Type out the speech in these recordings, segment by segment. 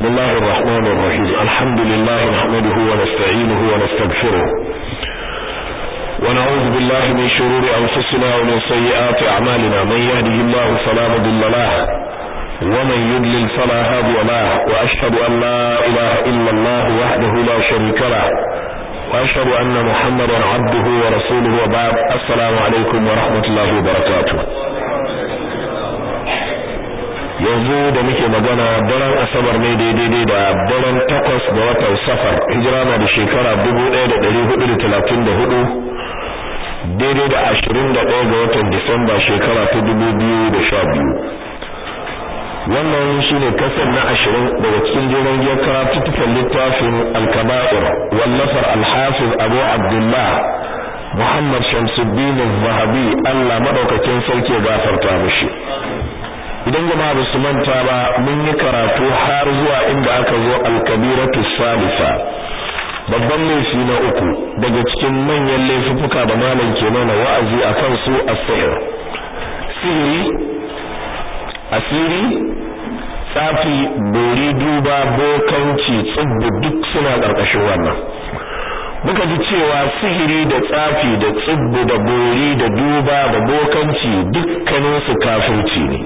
الله الرحمن الرحيم الحمد لله نحمده ونستعينه ونستغفره ونعوذ بالله من شرور أنفسنا ومن سيئات أعمالنا من يهده الله فلا مضل له ومن يضلل فلا هادي له وأشهد أن لا إله إلا الله وحده لا شريك له وأشهد أن محمدا عبده ورسوله وبعد السلام عليكم ورحمة الله وبركاته yanzu da muke magana daren asabar ne daidai da daren takwas ga watan safar hijira na da shekara 1434 daidai da 21 ga watan disamba shekara ta 2012 wannan shine kasar na 20 daga cikin jiran giyar karatuttukan littafin al-kaba'ir wallafar al-hafiz abu abdullah muhammad shamsuddin az-zahabi Allah madaukakin sarki ya gafarta mishi idan jama'a ba su manta ba mun yi karatu har zuwa inda aka zo al-kabiratu salisa babban laifi na uku daga cikin manyan laifuka da malam ke mana wa'azi akan su as-sihr sihiri asiri tsafi bori duba bokanci tsubbu duk suna ƙarƙashin wannan muka ji cewa sihiri da tsafi da tsubbu da bori da duba da bokanci dukkaninsu kafirci ne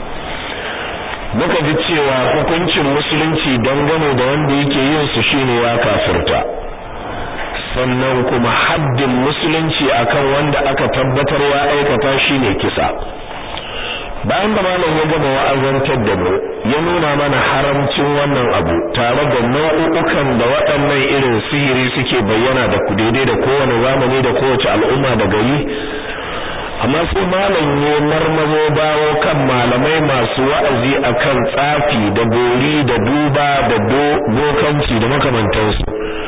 muka ji cewa hukuncin musulunci dangane da wanda yake yin su shine ya kafirta sannan kuma haddin musulunci akan wanda aka tabbatar ya aikata shine kisa bayan da malam ya gama wa'azantar da mu ya nuna mana haramcin wannan abu tare da nau'ukan da waɗannan irin sihiri suke bayyana da daidai da kowane zamani da kowace al'umma da gari amma sai malam ya marmazo bawo kan malamai masu wa'azi akan tsafi da bori da duba da bokanci da makamantansu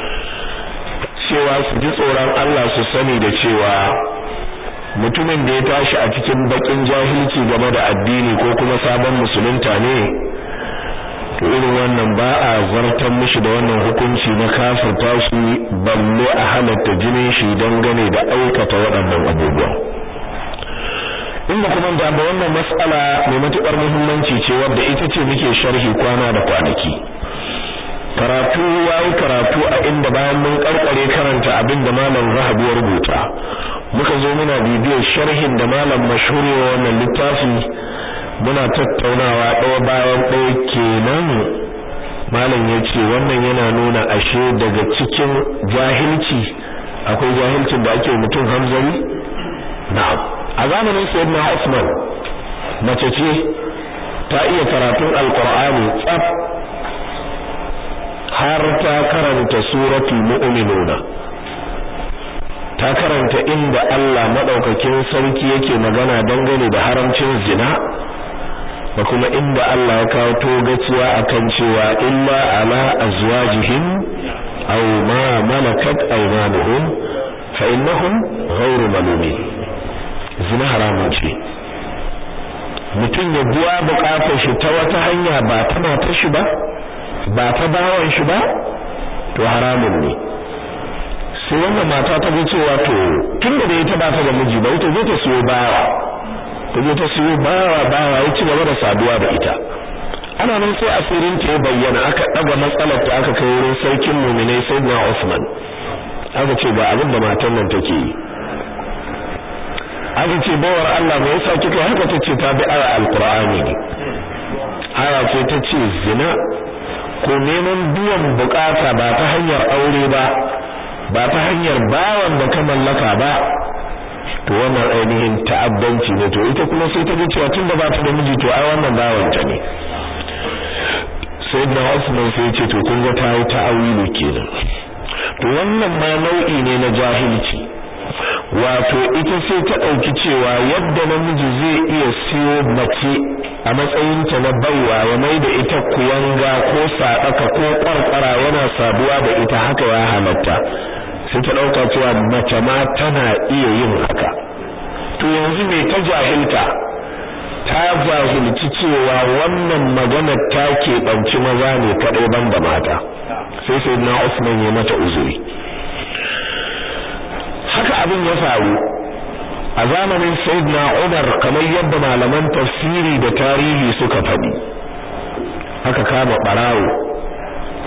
cewa su ji tsoron Allah su sani da cewa mutumin da ya tashi a cikin bakin jahilci game da addini ko kuma sabon musulunta ne to irin wannan ba a zartar mishi da wannan hukunci na kafirta shi balle a halatta jinin shi dangane da aikata waɗannan abubuwa inda kuma da ba wannan mas'ala mai matukar muhimmanci ce wadda ita ce muke sharhi kwana da kwanaki karatu yayi karatu a inda bayan mun karkare karanta abin da malam Zahabi ya rubuta muka zo muna bibiyar sharhin da malam mashhuri wannan littafi muna tattaunawa ɗaya bayan ɗaya kenan malam ya ce wannan yana nuna ashe daga cikin jahilci akwai jahilcin da ake mutum hamzari na'am a zamanin sayyidina Usman mace ce ta iya karatun alqur'ani tsaf har ta karanta suratul mu'minuna ta karanta inda Allah madaukakin sarki yake magana dangane da haramcin zina da kuma inda Allah ya kawo togaciya akan cewa illa ala azwajihim aw ma malakat aymanuhum fa innahum ghayru malumin zina haramun ce mutum ya biya bukatar shi ta wata hanya ba ta matar shi ba ba ta bawan shi ba to haramun ne sai wannan mata ta ga cewa to tunda da ita ba ta da miji ba ita zai ta siyo bawa ta zo ta siyo bawa bawa ya ci gaba da saduwa da ita ana nan sai asirin ta ya bayyana aka daga matsalar ta aka kai wurin sarkin mu'minai sayyidina Usman aka ce ga abin da matan nan take yi aka ce bawar Allah me yasa kika haka tace ta bi aya alqur'ani ne aya ce ta ce zina ko neman biyan bukata ba ta hanyar aure ba ba ta hanyar bawan da ka mallaka ba to wannan ainihin ta'addanci ne to ita kuma sai ta ji cewa tunda ba ta da miji to ai wannan bawan ta ne sayyidina Usman sai ya ce to kun ga ta yi ta'awili kenan to wannan ma nau'i ne na jahilci wato ita sai ta ɗauki cewa yadda namiji zai iya siyo mace a matsayinta na baiwa ya mai da ita kuyanga ko saɗaka ko ƙwarƙwara yana saduwa da ita haka ya halatta sai ta ɗauka cewa mace ma tana iya yin haka to yanzu me ta jahilta ta jahilci cewa wannan magana ta keɓanci maza ne kaɗai ban da mata sai sai na Usman ya mata uzuri haka abin ya faru a zamanin sayyidina Umar kamar yadda malaman tafsiri da tarihi suka faɗi aka kama barawo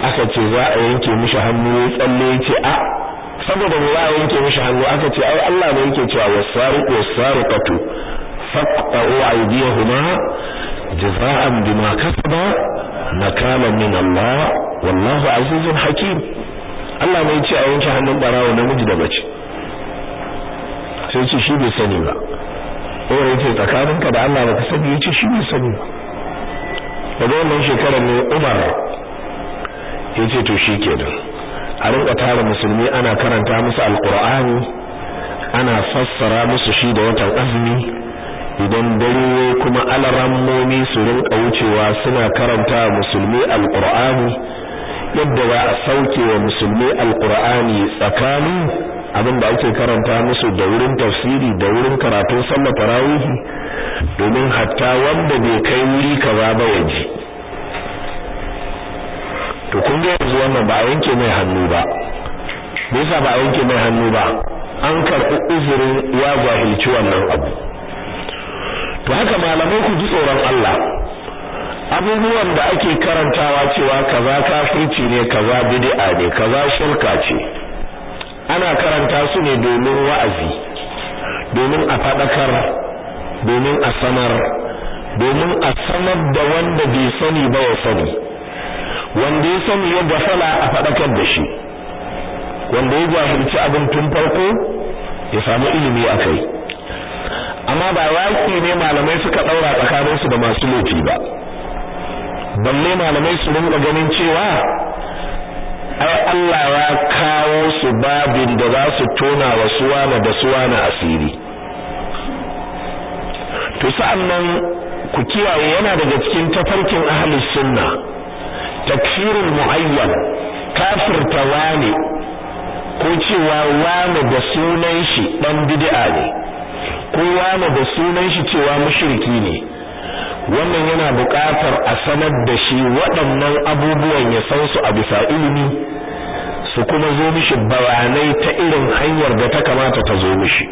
aka ce za a yanke mishi hannu ya tsalle ya ce a saboda mu za a yanke mishi hannu aka ce ai Allah ne yake cewa wasariqu wasariqatu faqta'u aydiyahuma jaza'an bima kasaba nakalan min Allah wallahu azizun hakim Allah ne yace a yanke hannun barawo namiji da mace sai ce shi bai sani ba ko yace tsakaninka da Allah baka sani yace shi bai sani ba daga wannan shekarar ne Umar yace to shikenan a rinka tara musulmi ana karanta musu alqur'ani ana fassara musu shi da watan azumi idan dare kuma alarammomi su rinka wucewa suna karanta musulmi alqur'ani yadda za a sauke wa musulmi alqur'ani tsakanin abin da ake karanta musu da wurin tafsiri da wurin karatun sallar tarawih domin hatta wanda bai kai wuri kaza ba ya ji to kun ga yanzu wannan ba a yanke mai hannu ba me yasa ba a yanke mai hannu ba an karɓi uzurin ya jahilci wannan abu to haka malamai ku ji tsoron Allah abubuwan da ake karantawa cewa kaza kafirci ne kaza bid'a ne kaza shirka ce ana karanta su ne domin wa'azi domin a fadakar domin a sanar domin a sanar da wanda bai sani ba ya sani wanda ya sani ya gafala a fadakar da shi wanda ya jahilci abin tun farko ya samu ilimi akai amma ba yaki ne malamai suka daura tsakaninsu da masu laifi ba balle malamai su rinka ganin cewa ai Allah ya kawo su babin da za su tona wa suwana da suwana asiri to sa'annan ku kiyaye yana daga cikin tafarkin ahlus sunna takfirul muayyan kafirta wane ko cewa wane da sunan shi dan bid'a ne ko wane da sunan shi cewa mushriki ne wannan yana buƙatar a sanar da shi waɗannan abubuwan ya san su a bisa ilimi su kuma zo mishi bayanai ta irin hanyar da ta kamata ta zo mishi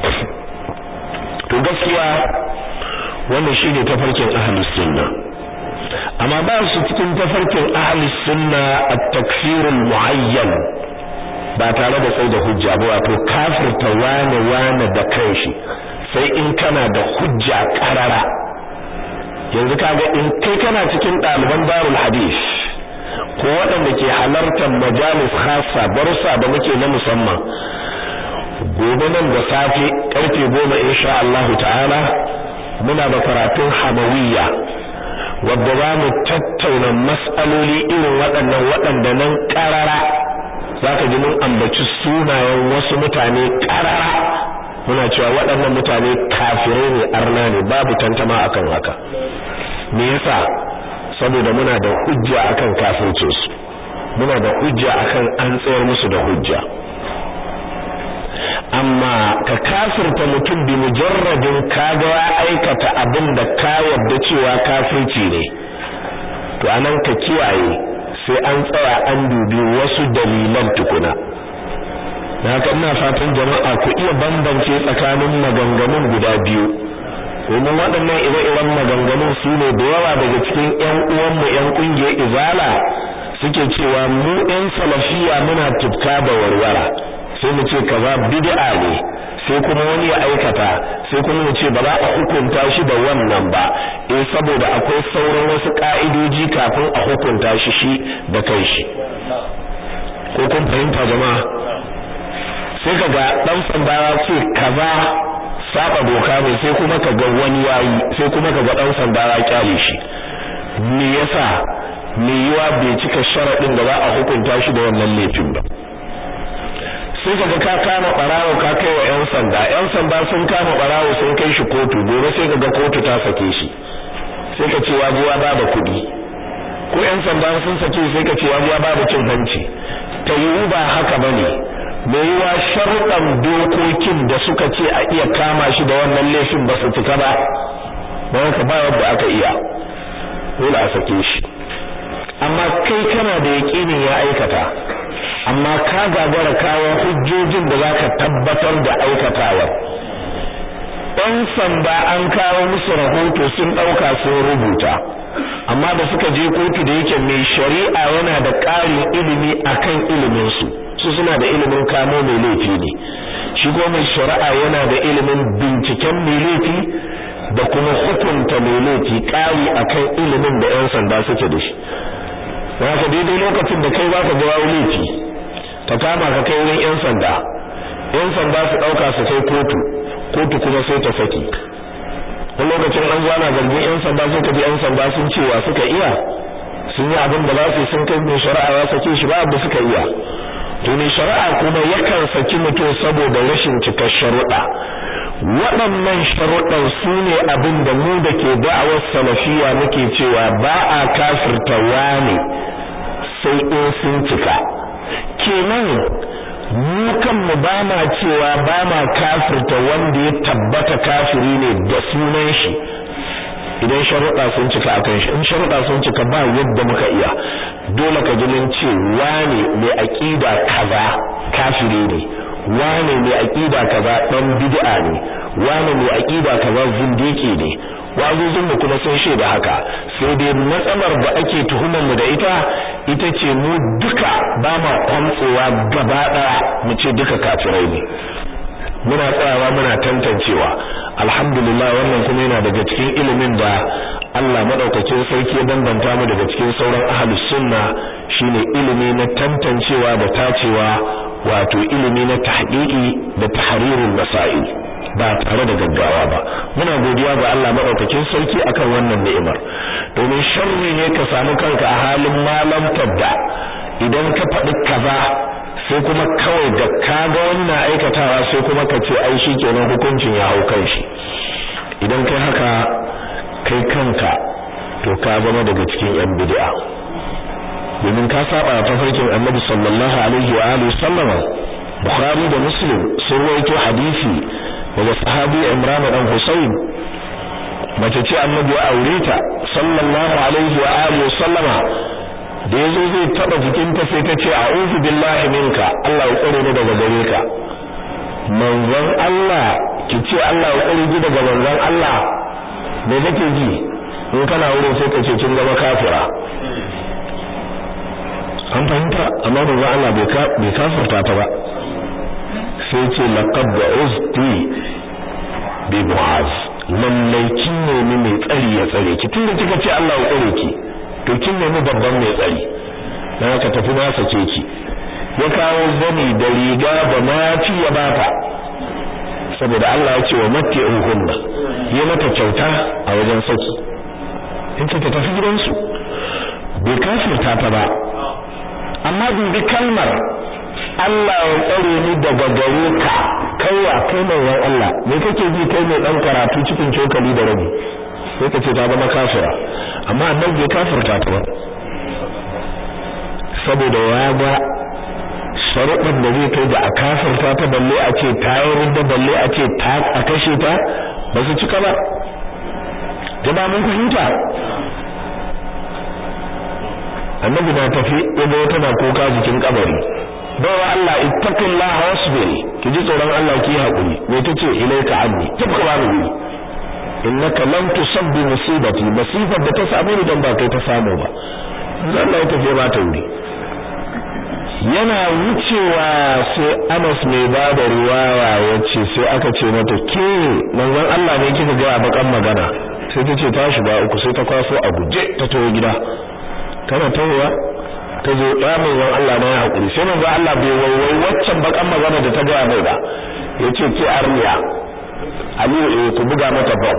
to gaskiya wannan shine tafarkin ahlus sunna amma ba su cikin tafarkin ahlus sunna at-takfir al-muayyan ba tare da tsaye da hujja ba wato kafirta wane wane da kanshi sai in kana da hujja karara yanzu kaga in kai kana cikin ɗaliban darul hadith ko waɗanda ke halartar majalis khassa darussa da muke na musamman gobe nan da safe karfe goma insha Allah ta'ala muna da karatun hamawiyya wadda za mu tattauna mas'aloli irin waɗannan waɗanda nan ƙarara za ka ji mun ambaci sunayen wasu mutane ƙarara muna cewa waɗannan mutane kafirai ne arna ne babu tantama akan haka me yasa saboda muna da hujja akan kafircinsu muna da hujja akan an tsayar musu da hujja amma ka kafirta mutum bi mujarradin kaga ya aikata abin da ka yarda cewa kafirci ne to anan ka kiyaye sai an tsaya an dubi wasu dalilan tukuna haka ina fatan jama'a ku iya bambance tsakanin maganganun guda biyu domin waɗannan ire-iren maganganun su ne da yawa daga cikin ƴan uwanmu ƴan ƙungiyar izala suke cewa mu ƴan salafiya muna tufka da warwara sai mu ce kaza bid'a ne sai kuma wani ya aikata sai kuma mu ce ba za a hukunta shi da wannan ba eh saboda akwai sauran wasu ka'idoji kafin a hukunta shi shi da kai shi ko kun fahimta jama'a sai kaga dan sanda ya ce kaza saba doka ne sai kuma kaga wani yayi sai kuma kaga dan sanda ya kyale shi me yasa me yiwa bai cika sharadin da za a hukunta shi da wannan laifin ba sai kaga ka kama barawo ka kai wa yan sanda yan sanda sun kama barawo sun kai shi kotu gobe sai kaga kotu ta sake shi sai ka ce wajiya ba da kuɗi ko yan sanda sun sake sai ka ce wajiya ba da cin hanci ta yiwu ba haka bane mai yiwa sharuɗan dokokin da suka ce a iya kama shi da wannan laifin ba su cika ba don haka ba yadda aka iya dole a sake shi amma kai kana da yaƙinin ya aikata amma ka gagara kawo hujjojin da zaka tabbatar da aikatawar ɗan sanda an kawo musu rahoto sun ɗauka sun rubuta amma da suka je kotu da yake mai shari'a yana da ƙarin ilimi akan ilimin su su suna da ilimin kamo mai laifi ne shi kuma mai shari'a yana da ilimin binciken mai laifi da kuma hukunta mai laifi ƙari akan ilimin da 'yan sanda suke da shi haka daidai lokacin da kai zaka ga laifi ta kama ka kai wurin 'yan sanda 'yan sanda su ɗauka su kai kotu kotu kuma sai ta saki wani lokacin an zana zargin 'yan sanda sai ka ji 'yan sanda sun cewa suka iya sun yi abin da za su sun kai mai shari'a ya sake shi ba abu suka iya to mai shari'a kuma yakan saki mutum saboda rashin cikar sharuɗa waɗannan sharuɗan su ne abin da mu da ke da'awar salafiya muke cewa ba a kafirta wane sai in sun cika kenan mu kanmu ba ma cewa ba ma kafirta wanda ya tabbata kafiri ne da sunan shi idan sharuɗa sun cika akan shi in sharuɗa sun cika ba yadda muka iya dole ka ji mun ce wane mai aqida kaza kafiri ne wane mai aqida kaza dan bid'a ne wane mai aqida kaza zindiki ne wazuzun mu kuma sun shaida haka sai dai matsalar da ake tuhumar mu da ita ita ce mu duka ba ma kwantsewa gaba daya mu ce duka kafirai ne muna tsayawa muna tantancewa alhamdulillah wannan kuma yana daga cikin ilimin da Allah madaukakin sarki ya bambanta mu daga cikin sauran ahlus sunna shine ilimi na tantancewa da tacewa wato ilimi na tahqiqi da tahrirul masail ba tare da gaggawa ba muna godiya ga Allah madaukakin sarki akan wannan ni'imar domin sharri ne ka samu kanka a halin malam tabda idan ka faɗi kaza sai kuma kawai da kaga wannan aikatawa sai kuma ka ce ai shikenan hukuncin ya hau kan shi idan kai haka kai kanka to ka zama daga cikin yan bid'a domin ka saba ta farkin Annabi sallallahu alaihi wa alihi sallama Bukhari da Muslim sun rawaito hadisi daga sahabi Imran dan Husayn mace ce Annabi ya aure ta sallallahu alaihi wa alihi sallama da yazo zai taba jikinta sai ta ce a'udhu billahi minka Allah ya tsare ni daga gare ka manzon Allah ki ce Allah ya tsare ki daga manzon Allah me kake ji in kana wurin sai ka ce kin zama kafira an fahimta amma manzon Allah bai ka bai kafirta ta ba sai ce laqad uzti bi mu'az lallai kin ne mai tsari ya tsare ki tunda kika ce Allah ya tsare ki to kin nemi babban mai tsari dan haka tafi na sake ki ya kawo zani da riga da mafi ya bata saboda Allah ya ce wa matti'uhunna ya mata kyauta a wajen saki in ta tafi gidansu bai kafirta ta ba amma dubi kalmar Allah ya tsare ni daga gare ka kaiwa kai mai Allah me kake ji kai mai dan karatu cikin cokali da rabi sai ka ce ta zama kafira amma annabi bai kafirta ta ba saboda ya ga sharuɗin da zai kai da a kafirta ta balle a ce ta yi da balle a ce ta a kashe ta ba su cika ba jama mun fahimta annabi na tafi yadda wata na kuka jikin kabari bawa Allah ittaqillaha wasbiri ki ji tsoron Allah ki haƙuri me tace ilaika anni tabka ba ni innaka lam tusabbi musibati masifar da ta samu ni dan ba kai ta samu ba Allah ya tafi ba ta wuri yana wucewa sai Anas mai ba da riwaya yace sai aka ce mata ke manzon Allah ne kika ga bakan magana sai ta ce ta shiga uku sai ta kwaso a guje ta tawo gida tana tawowa ta zo ya manzon Allah na ya hakuri sai manzon Allah bai waiwai waccan bakan magana da ta ga mai ba yace ke arniya Aliyu eh ku buga mata bom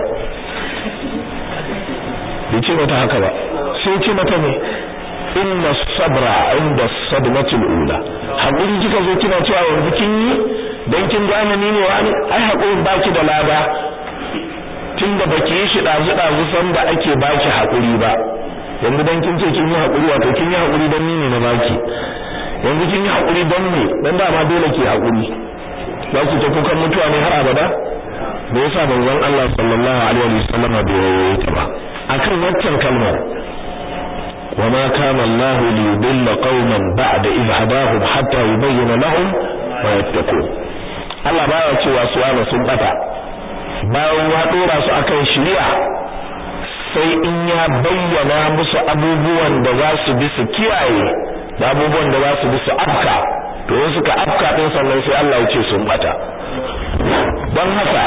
bai ce mata haka ba sai ce mata ne inna sabra inda sadmatul ula hakuri kika zo kina cewa yanzu kin yi dan kin gane ni ne wani ai hakurin baki da lada tunda baki yi shi dazu dazu san da ake baki hakuri ba yanzu dan kin ce kin yi hakuri wato kin yi hakuri dan ni ne na baki yanzu kin yi hakuri dan me dan dama dole ki hakuri za ki ta kukan mutuwa ne har abada me yasa manzon Allah sallallahu alaihi wasallam bai rawaye ta ba akan waccan kalmar وما كان الله ليضل قوما بعد إذ هداهم حتى يبين لهم ما يتقون Allah baya cewa su ana sun bata bayan ya dora su akan shari'a sai in ya bayyana musu abubuwan da za su bi su kiyaye da abubuwan da za su bi su afka to in suka afka din sannan sai Allah ya ce sun bata don haka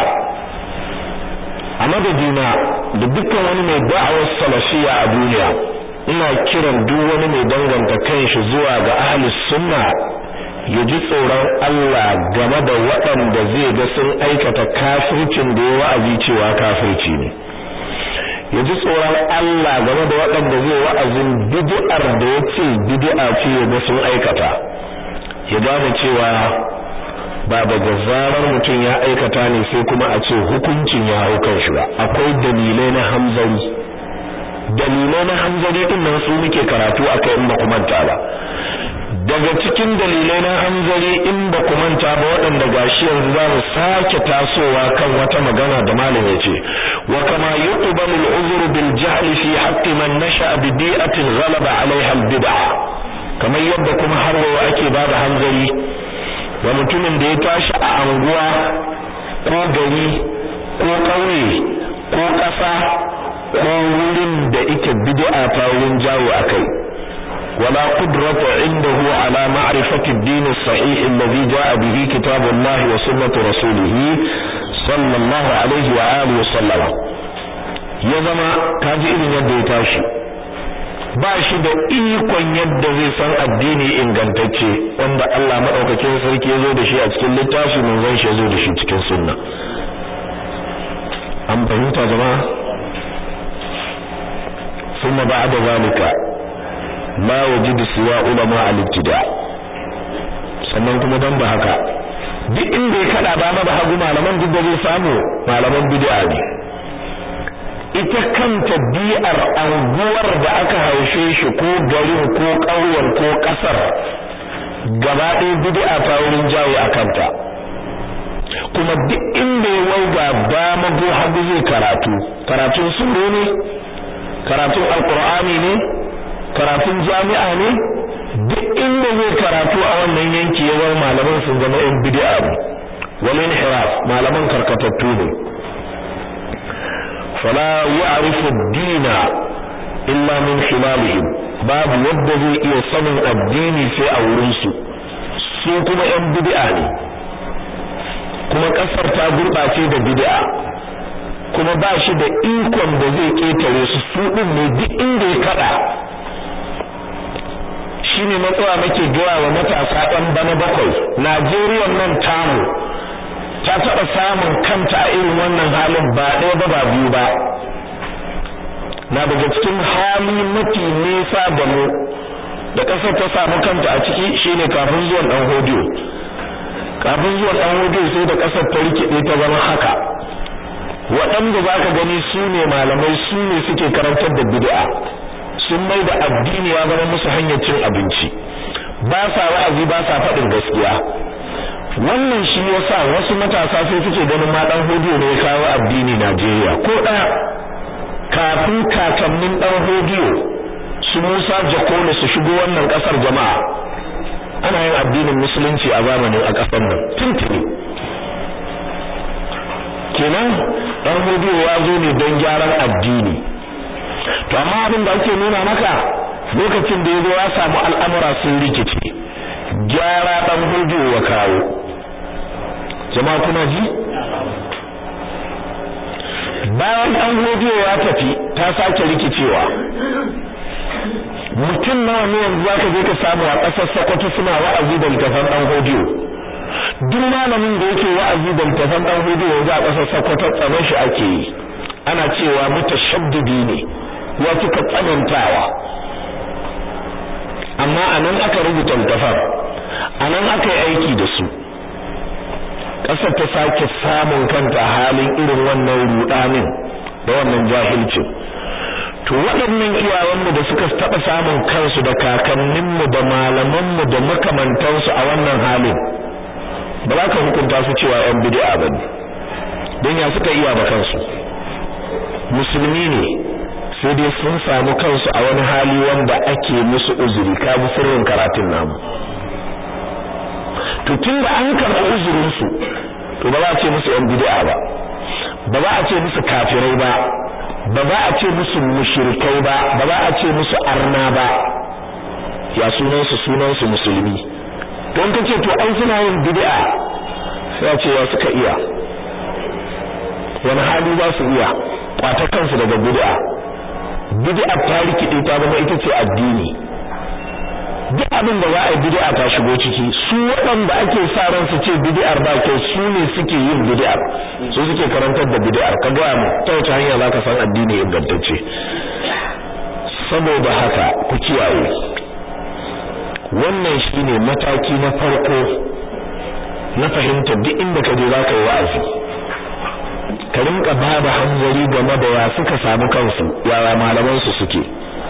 a madadina da dukkan wani mai da'awar salafiya a duniya ina kiran duk wani mai danganta kanshi zuwa ga ahlus sunna ya ji tsoron Allah game da waɗanda zai ga sun aikata kafircin da ya wa'azi cewa kafirci ne ya ji tsoron Allah game da waɗanda zai wa'azin bid'ar da ya ce bid'a ce ya ga sun aikata ya gane cewa ba daga zarar mutum ya aikata ne sai kuma a ce hukuncin ya hau kan shi ba akwai dalilai na hamzari dalilai na hamzari din nan su muke karatu akai in ba ku manta ba daga cikin dalilai na hanzari in ba ku manta ba waɗanda gashi yanzu za mu sake tasowa kan wata magana da malam ya ce wa kama yuqbalu al-uzru bil jahl fi haqqi man nasha bi bi'atin ghalaba 'alayha al-bid'ah kamar yadda kuma har wa ake bada hanzari wa mutumin da ya tashi a anguwa ko gari ko ƙauye ko ƙasa ko wurin da ike bid'a ta wurin jawo akai ولا قدرة عنده على معرفة الدين الصحيح الذي جاء به كتاب الله وسنة رسوله صلى الله عليه وآله وسلم يزما كاجي إذن يد يتاشي bashi da ikon yadda zai san addini ingantacce wanda Allah madaukakin sarki ya zo da shi a cikin littafi mun zan shi zo da shi cikin sunna an fahimta jama'a ثم بعد ذلك ma wajidu siwa ulama al-ibtida sannan kuma dan da haka duk inda ya kada ba da hagu malaman duk da zai samu malaman bid'a ne ita kanta bi'ar anguwar da aka haushe shi ko garin ko ƙauyen ko ƙasar gaba ɗaya bid'a ta wurin jawo a kanta kuma duk inda ya waiga dama ko hagu zai karatu karatun suro ne karatun alqur'ani ne karatun jami'a ne duk inda zai karatu a wannan yanki yawan malaman sun zama yan bid'a ne wal inhiraf malaman karkatattu ne fala ya'rifu ad-dina illa min khilalihim babu wanda zai iya sanin addini sai a wurin su su kuma yan bid'a ne kuma kasar ta gurbace da bid'a kuma ba shi da ikon da zai ketare su su din ne duk inda ya kada shine matsawa nake gaya wa matasa ɗan bana bakwai Najeriya nan tamu ta taɓa samun kanta a irin wannan halin ba ɗaya ba ba biyu ba na daga cikin hali mafi nesa da mu da ƙasar ta samu kanta a ciki shine kafin zuwan ɗan hodiyo kafin zuwan ɗan hodiyo sai da ƙasar ta rikide ta zama haka waɗanda za ka gani su ne malamai su ne suke karantar da bid'a sun mai da addini ya zama musu hanyar cin abinci ba sa wa'azi ba sa faɗin gaskiya wannan shi yasa wasu matasa sai suke ganin ma dan hodiyo ne ya kawo addini Najeriya ko ɗaya kafin kakannin dan hodiyo su Musa Jakolo su shigo wannan ƙasar jama'a ana yin addinin musulunci a zamanin a ƙasar nan tuntuni kenan dan hodiyo ya zo ne don gyaran addini to amma abin da ake nuna maka lokacin da yazo ya samu al'amura sun rikice gyara dan hudu wa kawo jama'a kuna ji bayan dan hudu ya tafi ta sake rikicewa mutum nawa ne yanzu zaka je ka samu a ƙasar Sokoto suna wa'azi da littafan dan hudu duk malamin da yake wa'azi da littafan dan hudu yanzu a ƙasar Sokoto tsaron shi ake yi ana cewa mutashaddidi ne ya kika tsanantawa amma anan aka rubuta littafan anan aka yi aiki da su ƙasar ta sake samun kanta halin irin wannan rudanin da wannan jahilcin to waɗannan iyayenmu da suka taɓa samun kansu da kakanninmu da malamanmu da makamantansu a wannan halin ba za ka hukunta su cewa 'yan bid'a ba ne don ya suka iya ba kansu musulmi ne sai dai sun samu kansu a wani hali wanda ake musu uzuri ka bi sirrin karatun namu to tun da an karɓi uzurinsu to ba za a ce musu yan bid'a ba ba za a ce musu kafirai ba ba za a ce musu mushrikai ba ba za a ce musu arna ba ya sunan su sunan su musulmi don kace to ai suna yin bid'a sai a ce ya suka iya wani hali za su iya kwata kansu daga bid'a bid'a ta rikide ta zama ita ce addini duk abin da za a yi bid'a ta shigo ciki su waɗanda ake sa ran su ce bid'ar ba kyau su ne suke yin bid'ar su suke karantar da bid'ar ka ga mu ta wace hanya zaka san addini ingantacce saboda haka ku kiyaye wannan shine mataki na farko na fahimta duk inda ka je zaka yi wa'azi ka rinka bada hanzari game da ya suka samu kansu yaya malaman su suke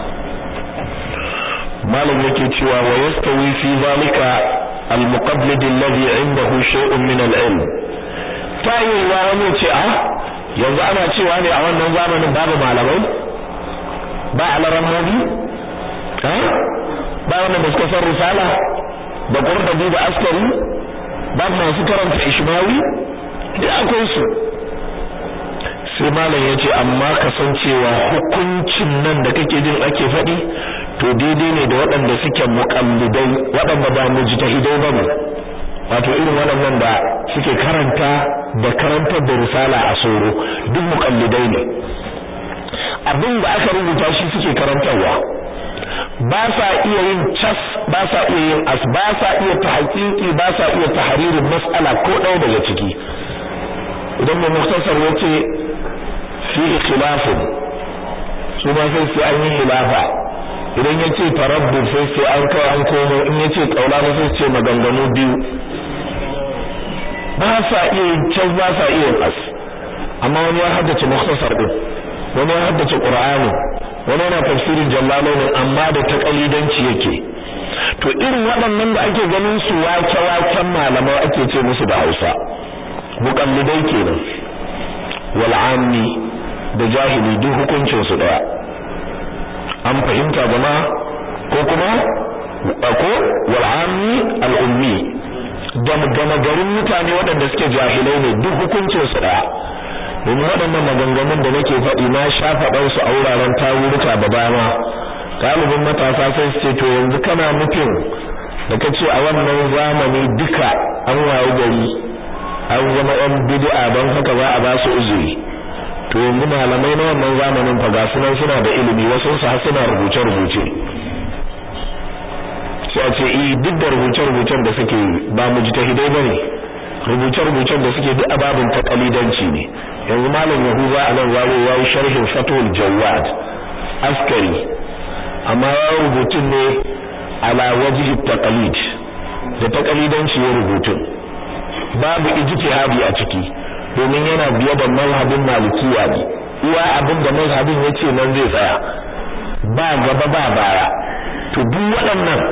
malam yake cewa wa yastawi fi zalika al-muqaddid alladhi indahu shay'un min al-ilm ta yi wa wani ce a yanzu ana cewa ne a wannan zamanin babu malamai ba alarammobi ha ba wanda da suka san risala da qurdabi da askari ba masu karanta ishmawi da akwai su sai malam yace amma kasancewa hukuncin nan da kake jin ake faɗi to daidai ne da waɗanda suke muqallidai waɗanda ba mujtahidai bane wato irin waɗannan da suke karanta da karantar da risala a soro duk muqallidai ne abin da aka rubuta shi suke karantarwa ba sa iya yin cas ba sa iya yin as ba sa iya tahqiqi ba sa iya tahririn mas'ala ko ɗaya daga ciki idan mai muktasar yace fi khilafun su ba sai sai an yi khilafa idan yace tarabbud sai sai an kai an komo in yace kaula sai ce maganganu biyu ba sa iya yin cas ba sa iya yin as amma wani ya haddace muktasar din wani ya haddace qur'ani wani yana tafsirin jallalaini amma da takalidanci yake to irin waɗannan da ake ganin su wake-waken malamai ake ce musu da Hausa muqallidai kenan wal ammi da jahili duk hukuncin su daya an fahimta jama'a ko kuma ko wal ammi al ummi da gama garin mutane waɗanda suke jahilai ne duk hukuncin su daya domin waɗannan maganganun da nake faɗi na sha faɗan su a wuraren tawuruka da dama galibin matasa sai su ce to yanzu kana nufin da kace a wannan zamani duka an waye gari an zama yan bid'a don haka za a ba su uzuri to yanzu malamai na wannan zamanin fa ga sunan suna da ilimi wasu su har suna rubuce rubuce sai a ce eh duk da rubuce rubucen da suke ba mujtahidai bane rubuce rubucen da suke duk ababin taqalidanci ne yanzu malam yahuza a nan yawo yayi sharhin fatul jawad askari amma ya rubutun ne ala wajhi taqalid da taqalidanci ya rubutun babu ijtihadi a ciki domin yana biye da mazhabin malikiya ne iya abin da mazhabin yace nan zai tsaya ba gaba ba baya to duk waɗannan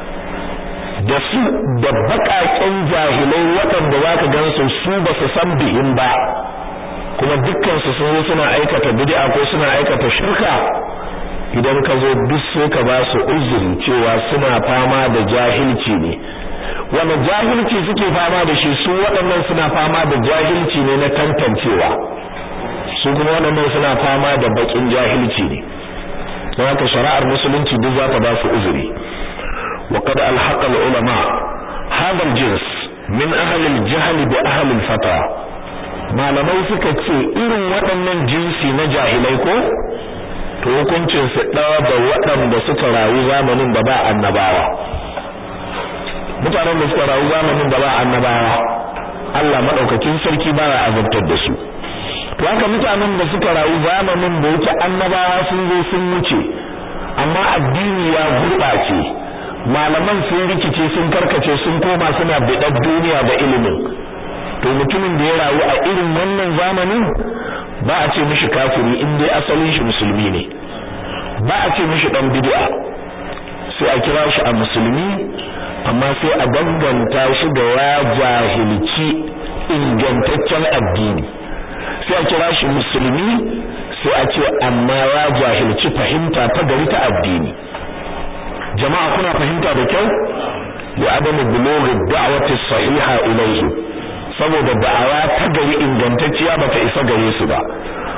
da su da baƙaƙen jahilai waɗanda zaka gansu su ba su san bihin ba kuma dukkan su sun suna aikata bid'a ko suna aikata shirka idan ka zo duk sai ka ba su uzuri cewa suna fama da jahilci ne wanda jahilci suke fama da shi su waɗannan suna fama da jahilci ne na tantancewa su kuma waɗannan suna fama da bakin jahilci ne don haka shari'ar musulunci duk za ta ba su uzuri wa qad alhaqa ulama hadha aljins min ahli aljahl bi ahli alfata malamai suka ce irin waɗannan jinsi na jahilai ko to hukuncin su ɗaya da waɗanda suka rayu zamanin da ba annabawa mutanen da suka rayu zamanin da ba annabawa Allah madaukakin sarki baya azabtar da su to haka mutanen da suka rayu zamanin da yake annabawa sun zo sun wuce amma addini ya gurɓace malaman sun rikice sun karkace sun koma suna biɗar duniya da ilimin to mutumin da ya rayu a irin wannan zamanin ba a ce mishi kafiri in dai asalin shi musulmi ne ba a ce mishi dan bid'a sai a kira shi a musulmi amma sai a danganta shi da ya jahilci ingantaccen addini sai a kira shi musulmi sai a ce amma ya jahilci fahimta ta gari ta addini jama'a kuna fahimta da kyau ya adamu bulughi da'wati sahiha ilayhi saboda da'awa ta gari ingantacciya bata isa gare su ba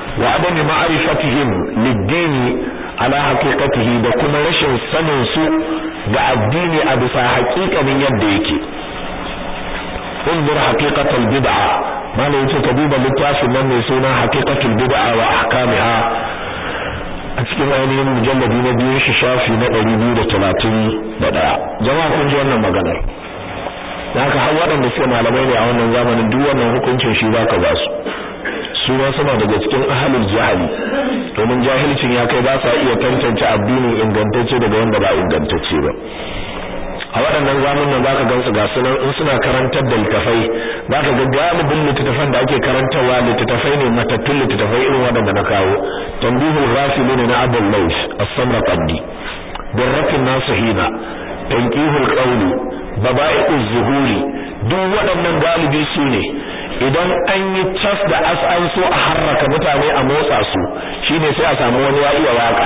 wa adami ma'rifatihim lid-dini ala haqiqatihi da kuma rashin sanin su ga addini a bisa haƙiƙanin yadda yake انظر حقيقة البدعة ما لا يتكذب للتافي من يسونا حقيقة البدعة وأحكامها أتكلم ainihin mujalladi na biyu shi shafi na ɗari biyu da talatin da ɗaya jama'a kun ji wannan maganar da haka har waɗanda suke malamai ne a wannan zamanin duk wannan hukuncin shi za ka ba su su ma suna daga cikin ahalul jahili domin jahilcin ya kai ba sa iya tantance addini ingantacce daga wanda ba ingantacce ba a waɗannan zamanin za ka gansu ga sunan in suna karantar da littafai za ka ga galibin littattafan da ake karantarwa littattafai ne matattun littattafai irin waɗanda na kawo tambihul ghafili ne na abul laif as-samarqandi birratin nasihina tanqihul qawli baba'i'uz zuhuri duk waɗannan galibi su ne idan an yi cas da as an so a harraka mutane a motsa su shine sai a samu wani ya iya waka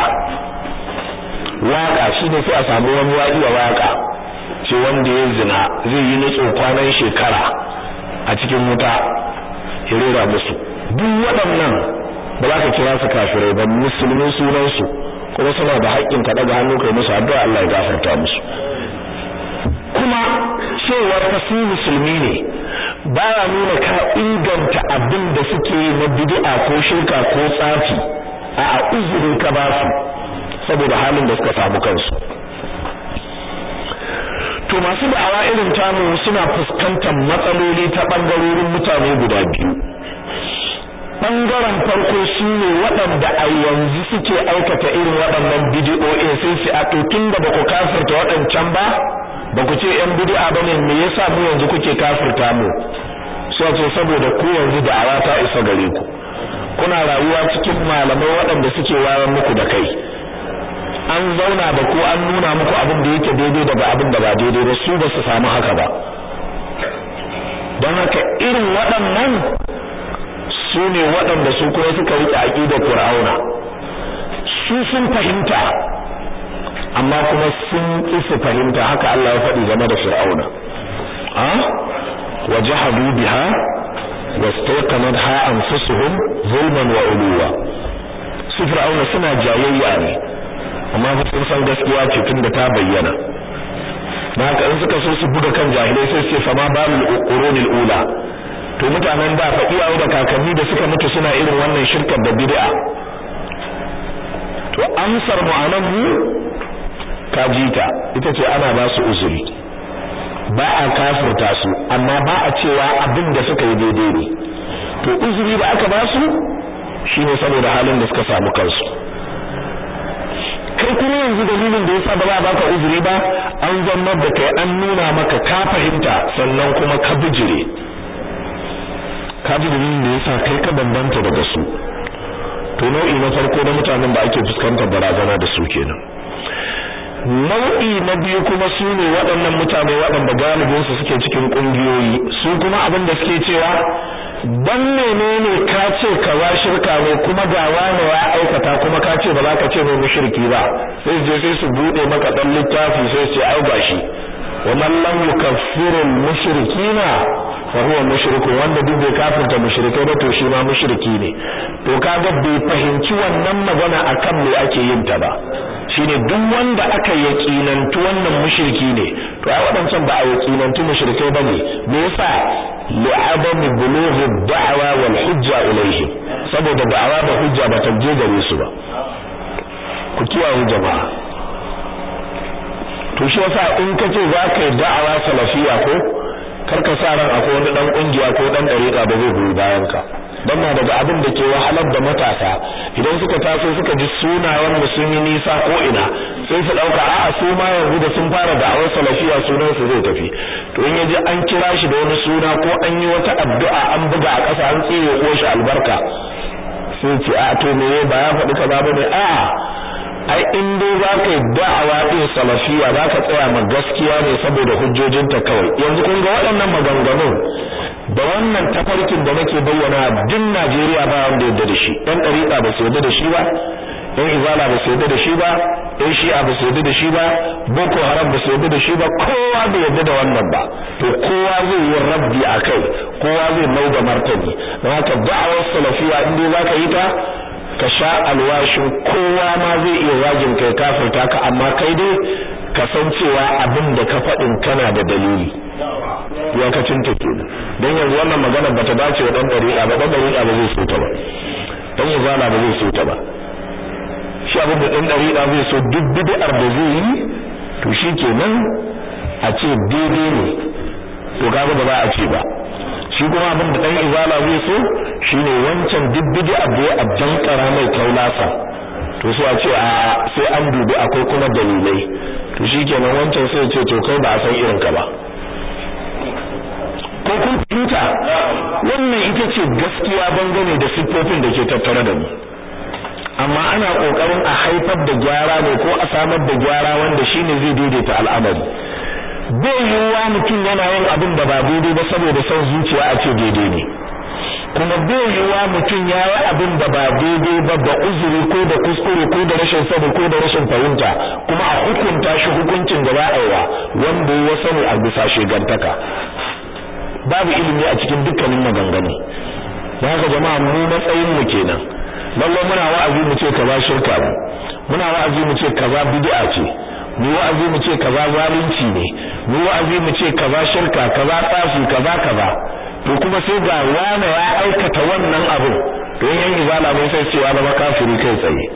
waka shine sai a samu wani ya iya waka ce wanda ya zina zai yi nutso kwanan shekara a cikin wuta ya rera musu duk waɗannan ba za ka kira su kafirai ba musulmin sunansu kuma suna da haƙƙin ka daga hannu kai musu addu'a Allah ya gafarta musu kuma cewar ka su musulmi ne baya nuna ka inganta abin da suke na bid'a ko shirka ko tsafi a uzurin ka ba su saboda halin da suka samu kansu to masu da'awa irin tamu suna fuskantar matsaloli ta bangarorin mutane guda biyu bangaren farko shine waɗanda a yanzu suke aikata irin waɗannan bidiyoyi sai su a to tunda ba ku kafirta waɗancan ba ba ku ce yan bid'a bane me yasa mu yanzu kuke kafirta mu sai ce saboda ku yanzu da'awa ta isa gare ku kuna rayuwa cikin malamai waɗanda suke wayar muku da kai an zauna da ku an nuna muku abin da yake daidai daga abin da ba daidai ba su ba su samu haka ba don haka irin waɗannan su ne waɗanda su kuma suka rike aqidar Fir'auna su sun fahimta amma kuma sun ƙi su fahimta haka Allah ya faɗi game da Fir'auna a wajahadu biha wastaqanatha anfusuhum zulman wa uluwa su Fir'auna suna jayayya ne amma fa sun san gaskiya ce tunda ta bayyana na haka in suka so su buga kan jahilai sai su ce fama balul qurunil ula to mutanen da fa iyaye da kakanni da suka mutu suna irin wannan shirkar da bid'a to amsar mu anan mu kajita ita ce ana ba su uzuri ba a kafirta su amma ba a cewa abin da suka yi daidai ne to uzuri da aka ba su shine saboda halin da suka samu kansu kai kuma yanzu dalilin da yasa ba za a baka uzuri ba an zama da kai an nuna maka ka fahimta sannan kuma ka bijire ka ji dalilin da yasa kai ka bambanta daga su to nau'i na farko na mutanen da ake fuskantar barazana da su kenan nau'i na biyu kuma su ne waɗannan mutane waɗanda galibin su suke cikin ƙungiyoyi su kuma abin da suke cewa dan menene ka ce kaza shirka ne kuma ga wani ya aikata kuma ka ce ba za ka ce mai mushriki ba sai je sai su bude maka dan littafi sai su ce ai gashi wa man lam yukaffiru al-mushrikina fa huwa mushriku wanda duk bai kafirta mushrikai ba to shi ma mushriki ne to kaga bai fahimci wannan magana akan me ake yin ta ba shine duk wanda aka yaƙinantu wannan mushriki ne to ai wadancan ba a yaƙinantu mushrikai bane me yasa li'adam bulugh ad-da'wa wal hujja ilayhim saboda da'awa da hujja ba ta je gare su ba ku kiyaye jama'a to shi yasa in kace za ka yi da'awa salafiya ko karka sa ran akwai wani dan kungiya ko dan dariƙa da zai goyi bayan ka dan na daga abin da ke wahalar da matasa idan suka taso suka ji sunayen mu sun yi nisa ko ina sai su dauka a'a su ma yanzu da sun fara da'awar salafiya sunan su zai tafi to in yaji an kira shi da wani suna ko an yi wata addu'a an buga a ƙasa an tsire ko shi albarka sai ce a to me ba ya faɗi kaza bane a'a ai in dai za ka yi da'awa ɗin salafiya za ka tsaya ma gaskiya ne saboda hujjojinta kawai yanzu kun ga waɗannan maganganun da wannan tafarkin da nake bayyana duk Najeriya ba wanda yadda da shi ɗan ɗariƙa ba su yadda da shi ba in izala ba su yadda da shi ba in shi'a ba su yadda da shi ba boko haram ba su yadda da shi ba kowa bai yadda da wannan ba to kowa zai yi rabbi a kai kowa zai mai da martani don haka da'awar salafiya in dai zaka yi ta ka sha alwashin kowa ma zai iya wajin kai kafirta ka amma kai dai kasancewa abin da ka faɗin kana da dalili iyakacin ta kenan don yanzu wannan magana bata dace wa dan dariƙa ba dan dariƙa ba zai so ta ba dan izala ba zai so ta ba shi abin da dan dariƙa zai so duk bid'ar da zai yi to shi kenan a ce daidai ne to kaga ba za a ce ba shi kuma abin da dan izala zai so shine wancan duk bid'ar da ya abdankara mai kaulasa to sai a ce a sai an dubi akwai kuma dalilai to shikenan wancan sai ya ce to kai ba a san irin ka ba ko kun fahimta wannan ita ce gaskiya bangane da siffofin da ke tattare da mu amma ana kokarin a haifar da gyara ne ko a samar da gyara wanda shine zai daidaita al'amari bai yiwuwa mutum yana yin abin da ba daidai ba saboda son zuciya a ce daidai ne kuma bai yiwuwa mutum ya yi abin da ba daidai ba da uzuri ko da kuskure ko da rashin sani ko da rashin fahimta kuma a hukunta shi hukuncin da ba a yi wa wanda ya sani a bisa shegantaka babu ilimi a cikin dukkanin maganganu don haka jama'a mu matsayin mu kenan lalle muna wa'azi mu ce kaza shirka ne muna wa'azi mu ce kaza bid'a ce mu wa'azi mu ce kaza zalunci ne mu wa'azi mu ce kaza shirka kaza tsafi kaza kaza to kuma sai ga wani ya aikata wannan abu to yan izala ne sai ce ya zama kafiri kai tsaye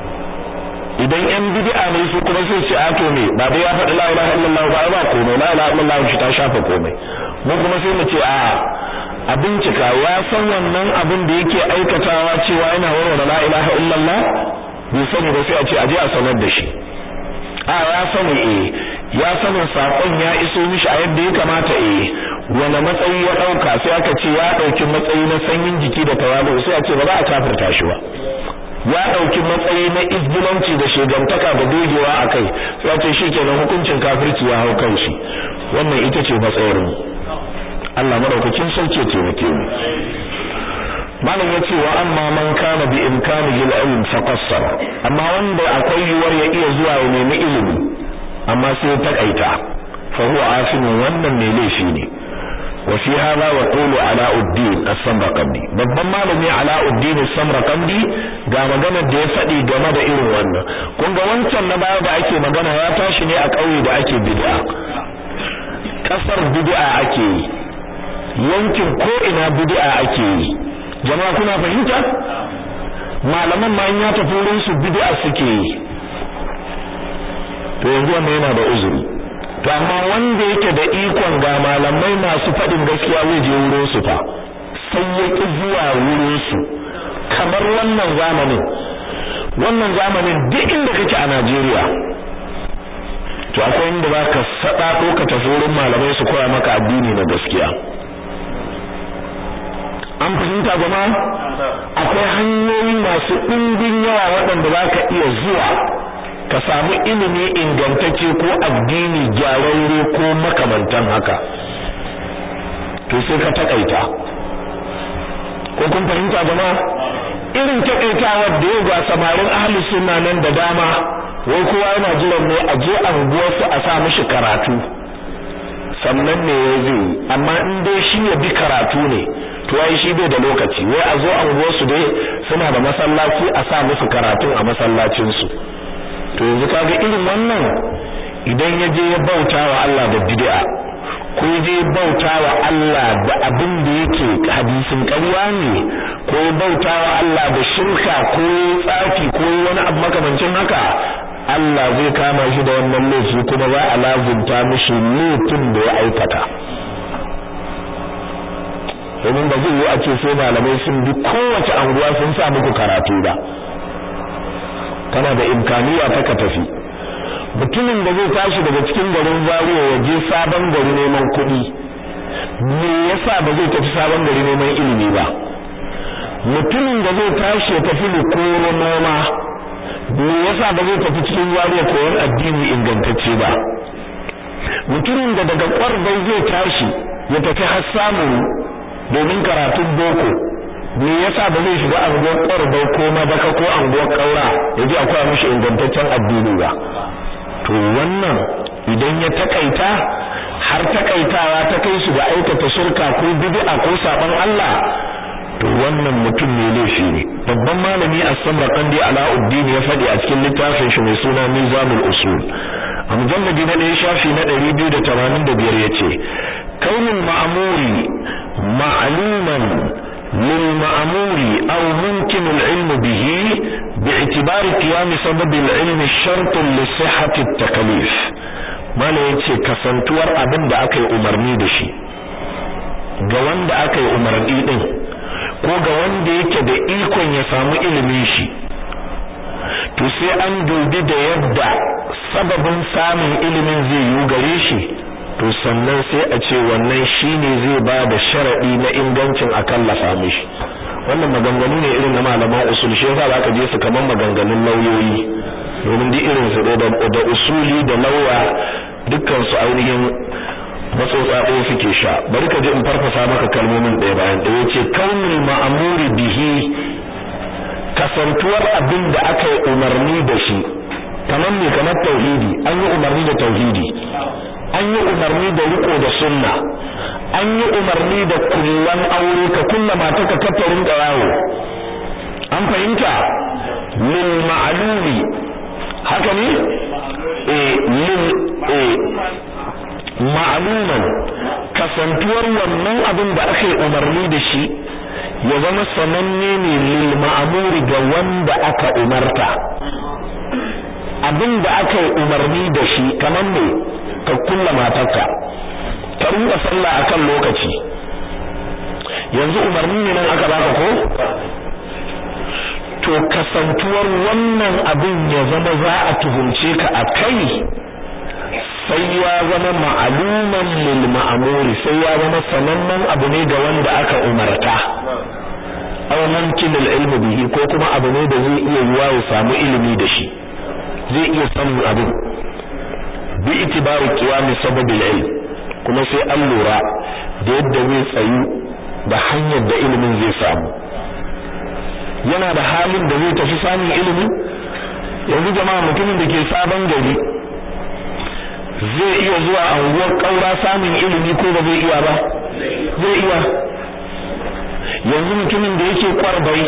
idan yan bid'a ne su kuma sai ce a to me ba dai ya faɗi la ilaha illallah ba ba komai la ilaha illallah shi ta shafa komai mu kuma sai mu ce a a bincika ya san wannan abin da yake aikatawa cewa yana warware la ilaha illallah bai sani ba sai a ce a je a sanar da shi a ya sani eh ya sanin sakon ya iso mishi a yadda ya kamata eh wani matsayi ya dauka sai aka ce ya dauki matsayi na sanyin jiki da tawalu sai a ce ba za a kafirta shi ba ya dauki matsayi na izgilanci da shegantaka da dogewa akai sai a ce shikenan hukuncin kafirci ya hau kan shi wannan ita ce matsayar mu Allah madaukakin sarki ya taimake mu malam yace wa amma man kana bi imkanihi al-ilm fa qassara amma wanda akwai yuwar ya iya zuwa ya nemi ilimi amma sai ya takaita fa huwa asimun wannan ne laifi ne wa fi hadha wa qulu alauddin as-samarqandi babban malami alauddin as-samarqandi ga magana da ya faɗi game da irin wannan kun ga wancan na baya da ake magana ya tashi ne a ƙauye da ake bid'a kasar bid'a ake yi yankin ko ina bid'a ake yi jama'a kuna fahimta malaman ma in ya tafi wurin su bid'a suke yi to yanzu wannan yana da uzuri to amma wanda yake da ikon ga malamai masu faɗin gaskiya zai je wurin su fa sai ya ki zuwa wurin su kamar wannan zamanin wannan zamanin duk inda kake a Najeriya to akwai inda zaka sada ko ka tafi wurin malamai su koya maka addini na gaskiya an fahimta jama'a akwai hanyoyi masu ɗimbin yawa waɗanda za ka iya zuwa ka samu ilimi ingantacce ko addini gyararre ko makamantan haka to sai ka takaita ko kun fahimta jama'a irin takaitawar da yau ga samarin ahli sunna nan da dama wai kowa yana jiran ne a je anguwarsu a sa mishi karatu sannan ne ya zai amma in dai shi ya bi karatu ne to ai shi bai da lokaci wai a zo anguwarsu dai suna da masallaci a sa musu karatun a masallacinsu to yanzu kaga irin wannan idan ya je ya bauta wa Allah da bid'a ko ya je bauta wa Allah da abin da yake hadisin ƙarya ne ko ya bauta wa Allah da shirka ko tsafi ko wani abu makamancin haka Allah zai kama shi da wannan laifi kuma za a lazumta mishi laifin da ya aikata domin ba zai yi a ce sai malamai sun bi kowace anguwa sun sa muku karatu ba kana da imkaniya ta ka tafi mutumin da zai tashi daga cikin garin Zaria ya je sabon gari neman kuɗi me yasa ba zai tafi sabon gari neman ilimi ba mutumin da zai tashi ya tafi Likoro noma me yasa ba zai tafi cikin Zaria koyon addini ingantacce ba mutumin da daga kwarbai zai tashi ya tafi har samun domin karatun boko me yasa ba zai shiga anguwar ƙwarbai ko madaka ko anguwar ƙaura ya ji akwai mishi ingantaccen addini ba to wannan idan ya takaita har takaitawa ta kai su ga aikata shirka ko bid'a ko saban Allah to wannan mutum ne laifi ne babban malami as-samarqandi alauddin ya faɗi a cikin littafin shi mai suna mizanul usul a mujalladi na ɗaya shafi na 285 yace kaunul ma'muri ma'luman lil ma'muri aw mumkin al-ilm bihi bi'tibari qiyam sabab al-ilm shart li sihhati at-taklif mala yace kasantuwar abin da aka yi umarni da shi ga wanda aka yi umarni din ko ga wanda yake da ikon ya samu ilimin shi to sai an dubi da yadda sababin samun ilimin zai yi gare shi to sannan sai a ce wannan shine zai ba da sharadi na ingancin a kallafa mishi wannan maganganu ne irin na malaman usul shi yasa zaka je su kaman maganganun lauyoyi domin duk irin su da usuli da lauya dukkan su ainihin matsotsa ɗaya suke sha bari ka ji in farfasa maka kalmomin ɗaya bayan ɗaya yace kaunul ma'amuri bihi kasantuwar abin da aka yi umarni da shi kamar me kamar tauhidi an yi umarni da tauhidi an yi umarni da riko da sunna an yi umarni da kullan aure ka kulla mata ka kafarin yawo an fahimta lil ma'lumi haka ne eh lil eh ma'luman kasantuwar wannan abin da aka yi umarni da shi ya zama sananne ne lil ma'muri ga wanda aka umarta abin da aka yi umarni da shi kamar ne ka kulla matarka ka rinka sallah akan lokaci yanzu umarni ne nan aka baka ko to kasantuwar wannan abin ya zama za a tuhumce ka a kai sai ya zama ma'aluman lil ma'muri sai ya zama sanannen abu ne ga wanda aka umarta aw mumkin al ilm bihi ko kuma abu ne da zai iya yiwa ya samu ilimi da shi zai iya sanin abin bi itibari qiyam sabab al ilm kuma sai an lura da yadda zai tsayu da hanyar da ilimin zai samu yana da halin da zai tafi samun ilimi yanzu jama'a mutumin da ke sabon gari zai iya zuwa anguwar kaura samun ilimi ko ba zai iya ba zai iya yanzu mutumin da yake kwarbai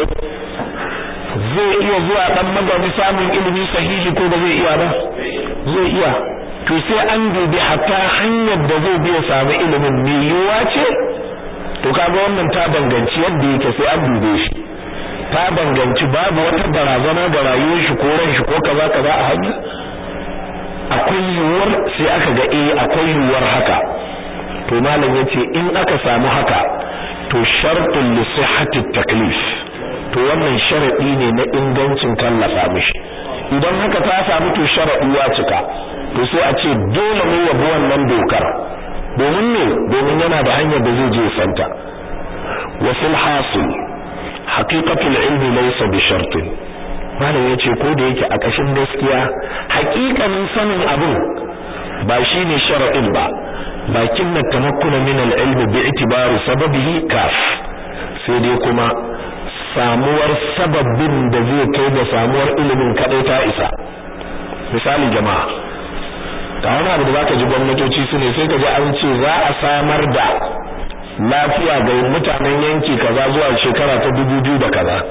zai iya zuwa dan magani samun ilimi sahihi ko ba zai iya ba zai iya to sai an dubi hatta hanyar da zai biya samu ilimin me yiwuwa ce to kaga wannan ta danganci yadda yake sai an dube shi ta danganci babu wata barazana ga rayuwar shi ko ran shi ko kaza kaza a hanya akwai yiwuwar sai aka ga eh akwai yiwuwar haka to malam yace in aka samu haka to shartun li sihhati taklif to wannan sharadi ne na ingancin kallafa mishi idan haka ta samu to sharadi ya cika to sai a ce dole ne ya bi wannan dokar domin ne domin yana da hanyar da zai je santa wa fil hasil haqiqatul ilmi laysa bi shartin malam yace ko da yake a kashin gaskiya haƙiƙanin sanin abin ba shine sharadin ba lakin na tamakkuna min al-ilmi bi itibari sababihi kaf sai dai kuma samuwar sababin da zai kai da samuwar ilimin kadai ta isa misali jama'a ga wani abu da zaka ji gwamnatoci su ne sai ka ji an ce za a samar da lafiya ga mutanen yanki kaza zuwa shekara ta dubu biyu da kaza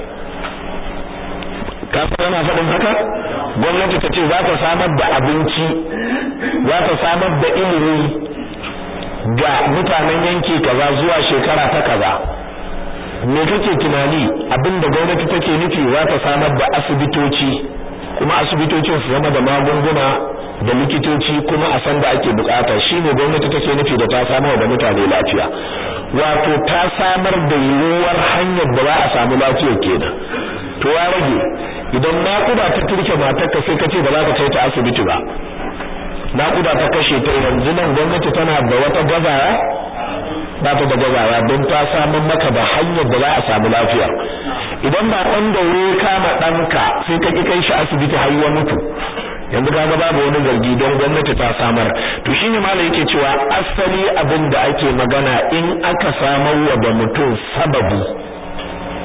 ka san ana faɗin haka gwamnati ta ce za ta samar da abinci za ta samar da ilimi ga mutanen yanki kaza zuwa shekara ta kaza me kake tunani abinda gwamnati take nufi za ta samar da asibitoci kuma asibitocin su zama da magunguna da likitoci kuma a san da ake bukata shine gwamnati take nufi da ta samar da mutane lafiya wato ta samar da yiwuwar hanyar da za a samu lafiya kenan to ya rage idan naƙuda ta turke matarka sai ka ce ba za ka kai ta asibiti ba naƙuda ta kashe ta yanzu nan gwamnati tana da wata gazawa ba ta da gazawa don ta samun maka da hanyar da za a samu lafiya idan ba ɗan daure kama ɗanka sai ka ƙi kai shi asibiti har ya mutu yanzu kaga babu wani zargi don gwamnati ta samar to shine malam yake cewa asali abin da ake magana in aka samar wa da mutum sababi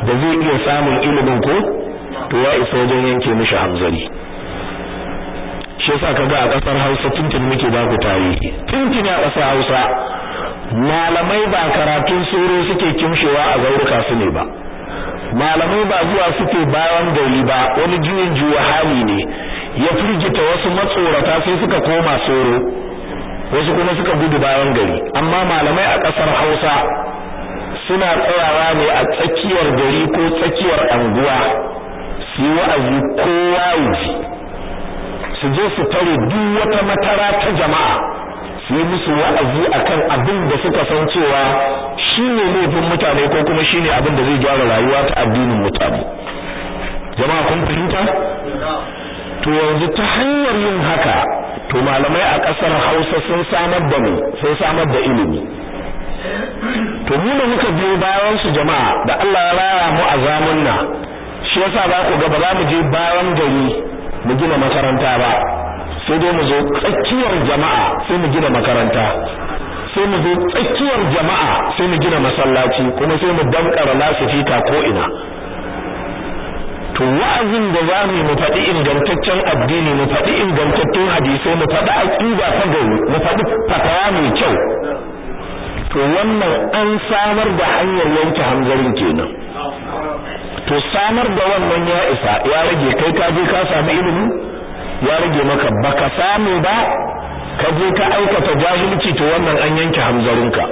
da zai iya samun ilimin ko to ya isa wajen yanke mishi hamzari shi yasa kaga a kasar Hausa tuntun muke ba ku tarihi tuntun a kasar Hausa malamai ba karatun soro suke kimshewa a zauruka su ne ba malamai ba zuwa suke bayan gari ba wani juyin juwa hali ne ya firgita wasu matsorata sai suka koma soro wasu kuma suka gudu bayan gari amma malamai a kasar Hausa suna tsayawa ne a tsakiyar gari ko tsakiyar anguwa su yi wa'azi kowa ji su je su tare duk wata matara ta jama'a su yi musu wa'azi akan abin da suka san cewa shine laifin mutane ko kuma shine abin da zai gyara rayuwa ta addinin mutane jama'a kun fahimta to yanzu ta hanyar yin haka to malamai a ƙasar Hausa sun samar da mu sun samar da ilimi to mu da muka biyo bayan su jama'a da Allah ya raya mu a zamanna shi yasa za ku ga ba za mu je bayan gari mu gina makaranta ba sai dai mu zo tsakiyar jama'a sai mu gina makaranta sai mu zo tsakiyar jama'a sai mu gina masallaci kuma sai mu dankara lasifika ko ina to wa'azin da za mu mu faɗi ingantaccen addini mu faɗi ingantattun hadisai mu faɗi aqida ta gari mu faɗi fatawa mai kyau to wannan an samar da hanyar yanke hanzarin kenan to samar da wannan ya isa ya rage kai ka je ka samu ilimi ya rage maka baka samu ba ka je ka aikata jahilci to wannan an yanke hamzarinka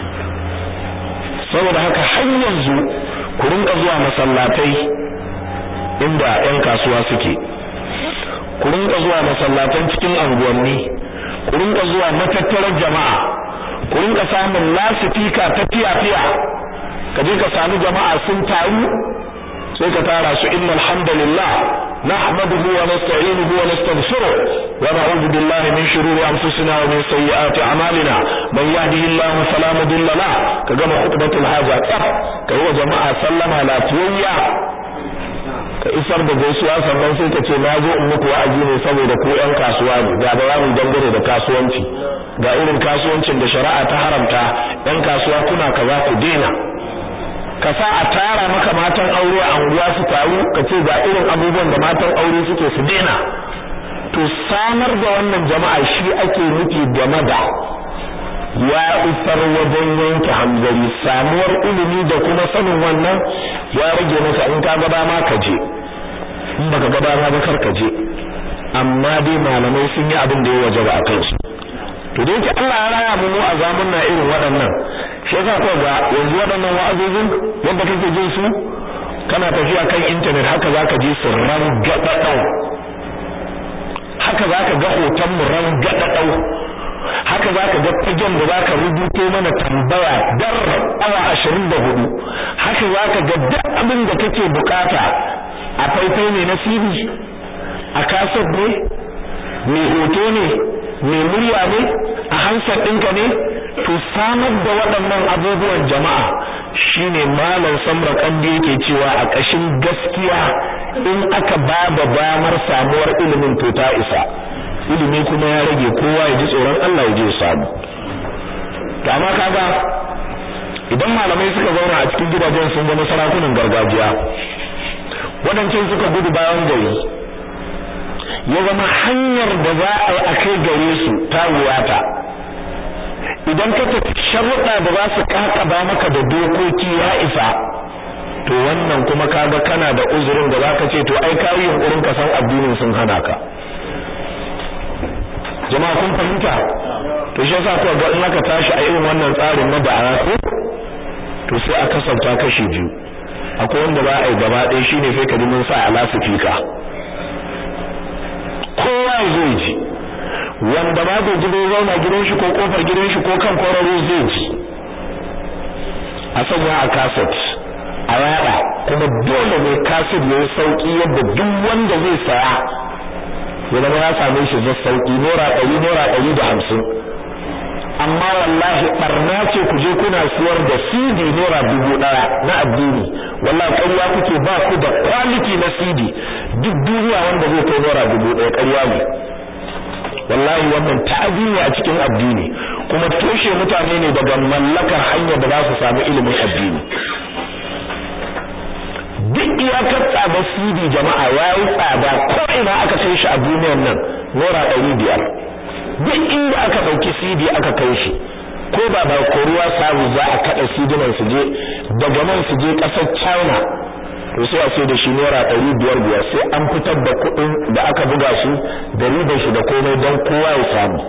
saboda haka har yanzu ku rinka zuwa masallatai inda ƴan kasuwa suke ku rinka zuwa masallatan cikin anguwanni ku rinka zuwa matattarar jama'a ku rinka samun lasifika ta fiya-fiya ka je ka samu jama'a sun taru sai ka tara su inna alhamdulillah nahmaduhu wa nasta'inuhu wa nastaghfiruh wa na'udhu billahi min shururi anfusina wa min sayyiati a'malina man yahdihillahu fala mudilla la ka gama khutbatul haja tsaf ka yi wa jama'a sallama lafiyayya ka isar da gaisuwa sannan sai ka ce na zo in muku wa'azi ne saboda ku ƴan kasuwa ne ga bayanin dangane da kasuwanci ga irin kasuwancin da shari'a ta haramta ƴan kasuwa kuna kaza ku daina ka sa a tara maka matan aure a unguwa su taru ka ce ga irin abubuwan da matan aure suke su daina to samar da wannan jama'a shi ake nufi game da ya isar wajen yanke hanzari samuwar ilimi da kuma sanin wannan ya rage maka in ka gaba ma ka je in baka gaba ma ba kar ka je amma dai malamai sun yi abin da ya wajaba a kansu to da yake Allah ya raya mu a zamanna irin waɗannan shi yasa ko ga yanzu waɗannan wa'azozin yadda kake jin su kana tafiya kan internet haka zaka ji su ran gadadau haka zaka ga hoton mu ran gadadau haka zaka ga fagen da zaka rubuto mana tambaya dar awa 24 haka zaka ga duk abin da kake bukata a faifai ne na CD a kaset ne mai hoto ne mai murya ne a hansar ɗinka ne to samar da waɗannan abubuwan jama'a shine malam samra kandi yake cewa a ƙashin gaskiya in aka ba da damar samuwar ilimin to ta isa ilimi kuma ya rage kowa ya ji tsoron Allah ya je ya samu to amma kaga idan malamai suka zauna a cikin gidajen sun zama sarakunan gargajiya waɗancan suka gudu bayan gari ya zama hanyar da za a yi a kai gare su ta wuyata idan ka tafi sharuɗa da za su kakaba maka da dokoki ya isa to wannan kuma kaga kana da uzurin da zaka ce to ai kayi yunkurin ka san addinin sun hana ka jama'a kun fahimta to shi yasa ko ga in aka tashi a irin wannan tsarin na da'awa ko to sai a kasanta kashi biyu akwai wanda ba a yi gaba ɗaya shine sai ka ji mun sa a lasifika kowa zai ji wanda ma bai ji bai zauna gidan shi ko kofar gidan shi ko kan kwararo zai ji a sanya a kaset a yada kuma dole ne kaset ya yi sauki yadda duk wanda zai saya ya zama ya same shi zai sauki naira ɗari naira ɗari da hamsin amma wallahi barna ce ku je kuna siyar da CD naira dubu ɗaya na addini wallahi ƙarya kuke ba ku da quality na CD duk duniya wanda zai kai naira dubu ɗaya ƙarya ne wallahi wannan ta'azi ne a cikin addini kuma toshe mutane ne daga mallakar hanyar da za su samu ilimin addini duk iyakar tsadar CD jama'a ya yi tsada ko ina aka kai shi a duniyar nan naira ɗari biyar duk inda aka ɗauki CD aka kai shi ko ba ba koruwa sabu za a kaɗa CD nan su je daga nan su je ƙasar China to sai a sai da shi naira ɗari biyar biyar sai an fitar da kuɗin da aka buga shi da ribar shi da komai don kowa ya samu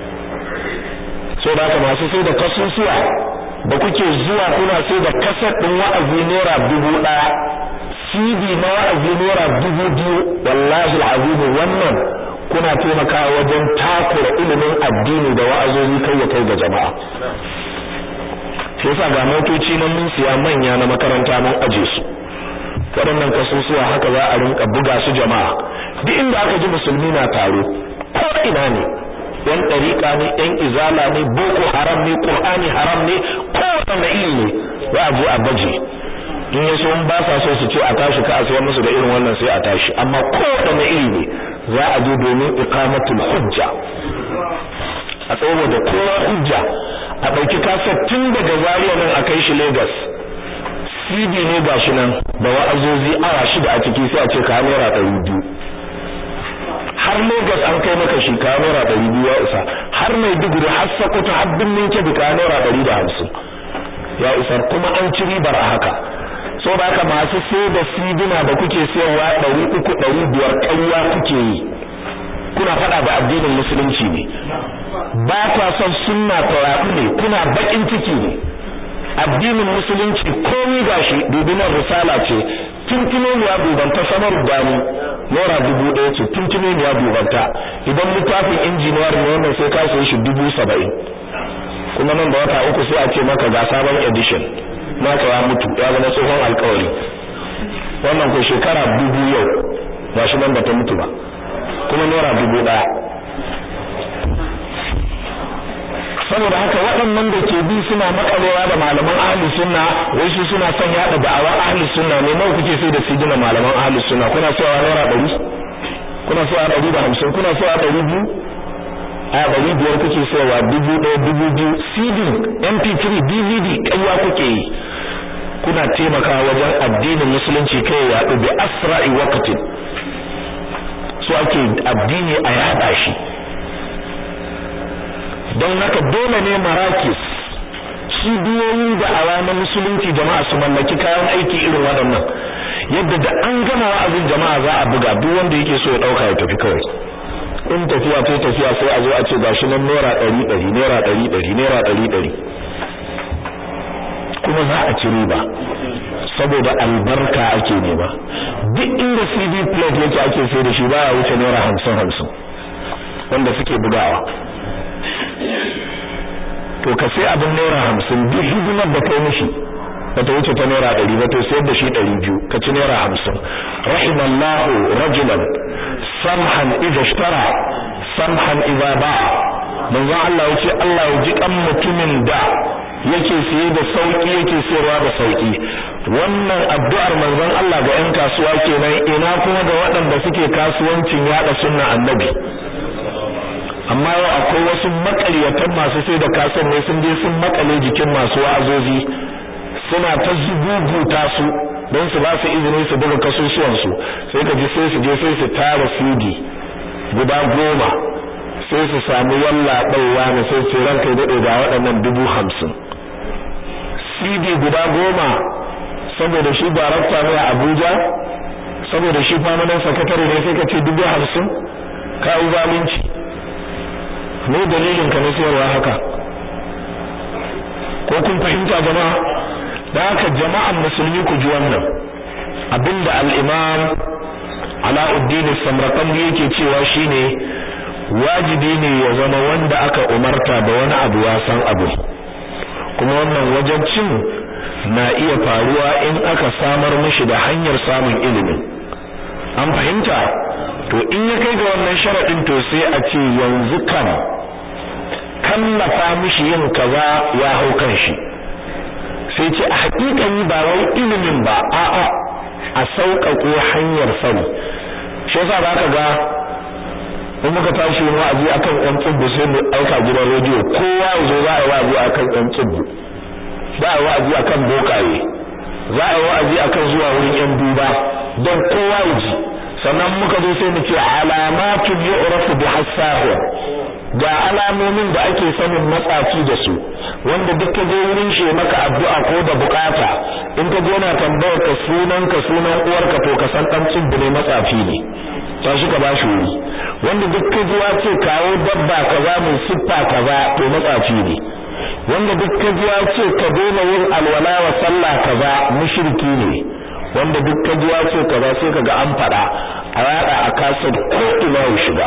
so da haka masu sai da kasusuwa da kuke zuwa kuna sai da kasar ɗin wa'azi naira dubu ɗaya CD na wa'azi naira dubu biyu wallahi al'azimi wannan kuna taimakawa wajen takura ilimin addini da wa'azozi kai ya kai ga jama'a shi yasa ga motoci nan mun siya manya na makaranta mun aje su waɗannan kasusuwa haka za a rinka buga su jama'a duk inda aka ji musulmi na taro ko ina ne yan ɗariƙa ne yan izala ne boko haram ne qur'ani haram ne kowanne iri ne za a je a baje in yaso in ba sa so su ce a tashi ka a sayar musu da irin wannan sai a tashi amma kowanne iri ne za a je domin iqamatul hujja a tsawo da kowa hujja a ɗauki kasar tun daga Zaria nan a kai shi Lagos CD ne gashi nan da wa'azozi awa shida a ciki sai a ce ka naira ɗari biyu har Lagos an kai maka shi ka naira ɗari biyu ya isa har Maiduguri har Sokoto har Birnin Kebbi ka naira ɗari da hamsin ya isar kuma an ci ribar a haka so da haka masu sai da sidina da kuke sayarwa ɗari uku ɗari biyar ƙarya kuke yi kuna faɗa da addinin musulunci ne ba kwa son sunna ta ne kuna baƙin ciki ne addinin musulunci komai gashi dubinan risala ce tuntunoniya dubanta samar dani naira dubu ɗaya ce tuntunoniya dubanta idan littafin injiniyar ne wannan sai ka sayi shi dubu saba'in kuma nan da wata uku sai a ce maka ga sabon edition naka ya mutu ya zama tsohon alkawari wannan ko shekara dubu yau ba shi nan ba ta mutu ba kuma naira dubu ɗaya saboda haka waɗannan da ke bi suna makalewa da malaman ahli sunna wai su suna son yaɗa da'awar ahli sunna ne nawa kuke sai da sigina malaman ahli sunna kuna sayawa naira ɗari kuna sayawa ɗari da hamsin kuna sayawa ɗari biyu a ɗari biyar kuke sayawa dubu ɗaya dubu biyu cd mp3 dvd ƙarya kuke yi kuna taimakawa wajen addinin musulunci kai ya yaɗu bi asra'i waqtin so ake addini a yaɗa shi don haka dole ne marakis cibiyoyin da'awa na musulunci jama'a su mallaki kayan aiki irin waɗannan yadda da an gama wa'azin jama'a za a buga duk wanda yake so ya ɗauka ya tafi kawai in tafiya ta tafiya sai a zo a ce gashi nan naira ɗari ɗari naira ɗari ɗari naira ɗari ɗari kuma za a ci riba saboda albarka ake nema duk inda CD plate yake ake sai da shi baya wuce naira hamsin hamsin wanda suke bugawa to ka sai abin naira hamsin duk hidimar da kai mishi bata wuce ta naira ɗari ba to sayar da shi ɗari biyu ka ci naira hamsin rahimallahu rajulan samhan idza ishtara samhan idza ba'a manzo Allah ya ce Allah ya ji kan mutumin da yake siye da sauki yake sayarwa da sauki wannan addu'ar manzon Allah ga 'yan kasuwa kenan ina kuma ga waɗanda suke kasuwancin yada sunna annabi amma yau akwai wasu makaryatan masu sai da kasan ne sun je sun makale jikin masu wa'azozi suna ta zuguguta su don su ba su izini su buga kasusuwan su sai ka ji sai su je sai su tara CD guda goma sai su samu walla ɗauwa ne sai su ranka daɗe ga waɗannan dubu hamsin CD guda goma saboda shi darakta ne a Abuja saboda shi famanan sakatare ne sai ka ce dubu hamsin ka yi zalunci me dalilin ka na sayarwa haka ko kun fahimta jama'a da haka jama'an musulmi ku ji wannan abinda al-imam Alauddin Samraqandi yake cewa shine wajibi ne ya zama wanda aka umarta da wani abu ya san abu kuma wannan wajabcin na iya faruwa in aka samar mishi da hanyar samun ilimi an fahimta to in ya kai ga wannan sharadin to sai a ce yanzu kan kallafa mishi yin kaza ya hau kan shi sai ce a hakikani ba wai ilimin ba a'a a sauƙaƙo hanyar sani shi yasa ba ka ga in muka tashi yin wa'azi akan ɗan tsibbu sai mu aika gidan rediyo kowa ya zo za a yi wa'azi akan ɗan tsibbu za a yi wa'azi akan bokaye za a yi wa'azi akan zuwa wurin yan duba don kowa ya ji sannan muka zo sai mu ce alamatu yu'rafu bi hasahu ga alamomin da ake sanin matsafi da su wanda duk ka je wurin shi maka addu'a ko da bukata in ka je na tambayar ka sunan ka sunan uwarka to ka san dan tsubbu ne matsafi ne tashi ka bashi wuri wanda duk ka ji ce kawo dabba kaza mai siffa kaza to matsafi ne wanda duk ka ji ce ka daina yin alwala wa sallah kaza mushriki ne wanda duk ka ji ce kaza sai kaga an fada a yada a kasar ko ina ya shiga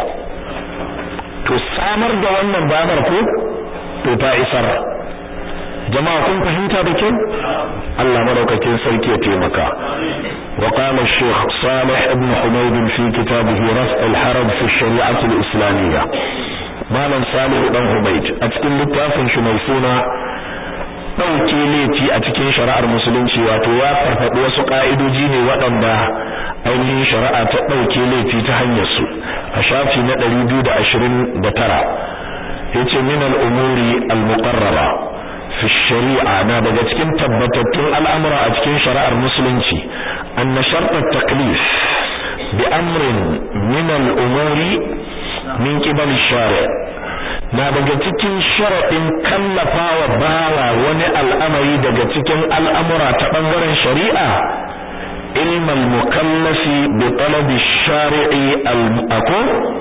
to samar da wannan banar ko to ta isar jama'a kun fahimta da kyau Allah madaukakin sarki ya taimaka wa qala al-shaykh Salih ibn Humayd fi kitabihi Raf' al-Haraj fi al-Shari'ah al-Islamiyya malam Salih dan Humayd a cikin littafin shi mai suna dauke laifi a cikin shari'ar musulunci wato ya farfaɗi wasu ka'idoji ne waɗanda ainihin shari'a ta dauke laifi ta hanyar su a shafi na 229 yace min al-umuri al-muqarrara fi shari'a na daga cikin tabbatattun al'amura a cikin shari'ar musulunci anna shart at-taklif bi amrin min al-umuri min qibal shari' na daga cikin sharadin kallafawa bawa wani al'amari daga cikin al'amura ta bangaren shari'a ilm al-mukallafi bi talab ash-shari'i al-aqu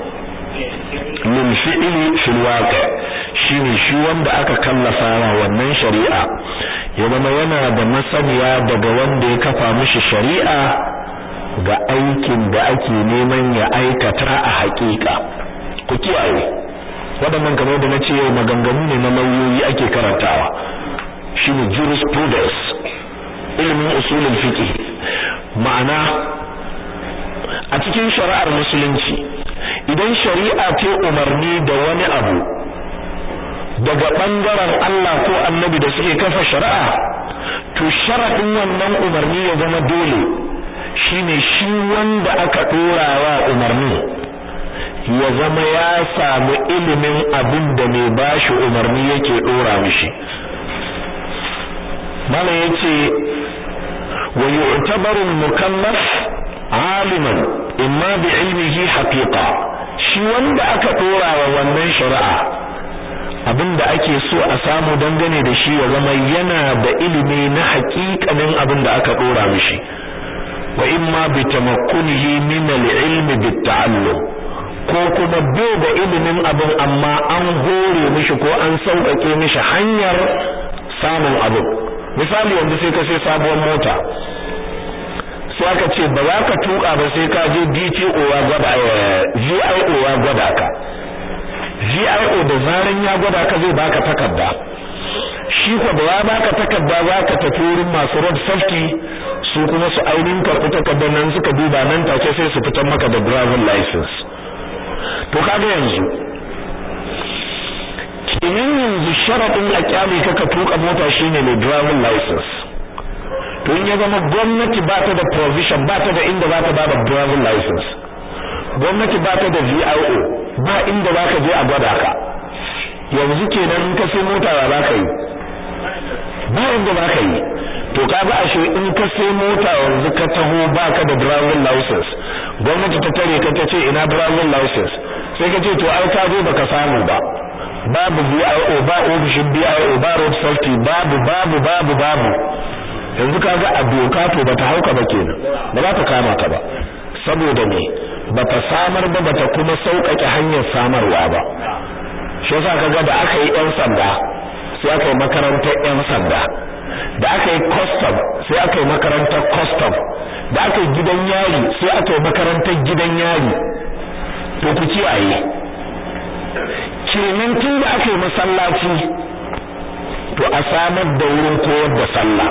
lil fi'li fil waqi' shine shi wanda aka kallafa wa wannan shari'a ya zama yana da masaniya daga wanda ya kafa mishi shari'a ga aikin da ake neman ya aikata a haƙiƙa ku kiyaye waɗannan kamar da nace yau maganganu ne na lauyoyi ake karantawa shine jurisprudence ilimin usulul fiqh ma'ana a cikin shari'ar musulunci idan shari'a ce umarni da wani abu daga bangaren Allah ko annabi da suke kafa shari'a to sharadin wannan umarni ya zama dole shine shi wanda aka dora wa umarni ya zama ya samu ilimin abin da mai bashi umarni yake dora mishi malam yace wa yu'tabaru al-mukallaf aliman imma bi ilmihi haqiqa shi wanda aka dora wa wannan shari'a abinda ake so a samu dangane da shi ya zama yana da ilimi na haƙiƙanin abin da aka dora mishi wa imma bi tamakkunihi min al-ilm bit ta'allum ko kuma bai da ilimin abin amma an hore mishi ko an sauƙaƙe mishi hanyar samun abin misali yanzu sai ka sai sabuwar mota sai aka ce ba za ka tuka ba sai ka je DTO ya gwada VIO ya gwada ka VIO da zaran ya gwada ka zai baka takarda shi ko da ya baka takarda za ka tafi wurin masu road safety su kuma su ainihin karɓi takardar nan suka duba nan take sai su fitar maka da driving license to kaga yanzu kenan yanzu sharaɗin a kyale ka ka tuka mota shine mai driving license to in ya zama gwamnati ba ta da provision ba ta da inda za ta ba da driving license gwamnati ba ta da VIO ba inda za ka je a gwada ka yanzu kenan in ka sai mota ba za ka yi ba inda za ka yi to ka ga ashe in ka sai mota yanzu ka taho ba ka da driving license gwamnati ta tare ka ta ce ina driving license sai ka ce to ai ka zo baka samu ba babu VIO ba ofishin VIO ba road safety babu babu babu babu yanzu kaga a doka to bata hauka ba kenan ba za ta kama ka ba saboda me bata samar ba bata kuma sauƙaƙe hanyar samarwa ba shi yasa kaga da aka yi ƴan sanda sai aka yi makarantar ƴan sanda da aka yi custom sai aka yi makarantar custom da aka yi gidan yari sai aka yi makarantar gidan yari to ku kiyaye kenan tun da aka yi masallaci to a samar da wurin koyar da sallah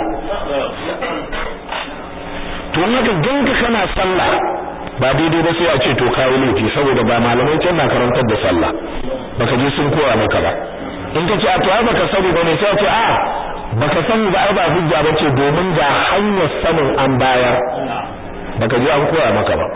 to haka ganka kana sallah ba daidai ba sai a ce to kawo laifi saboda ba malamai can na karantar da sallah baka je sun koya maka ba in ka ce a to ai baka sani ba ne sai a ce a baka sani ba ai ba hujja ba ce domin ga hanyar sanin an bayar baka je an koya maka ba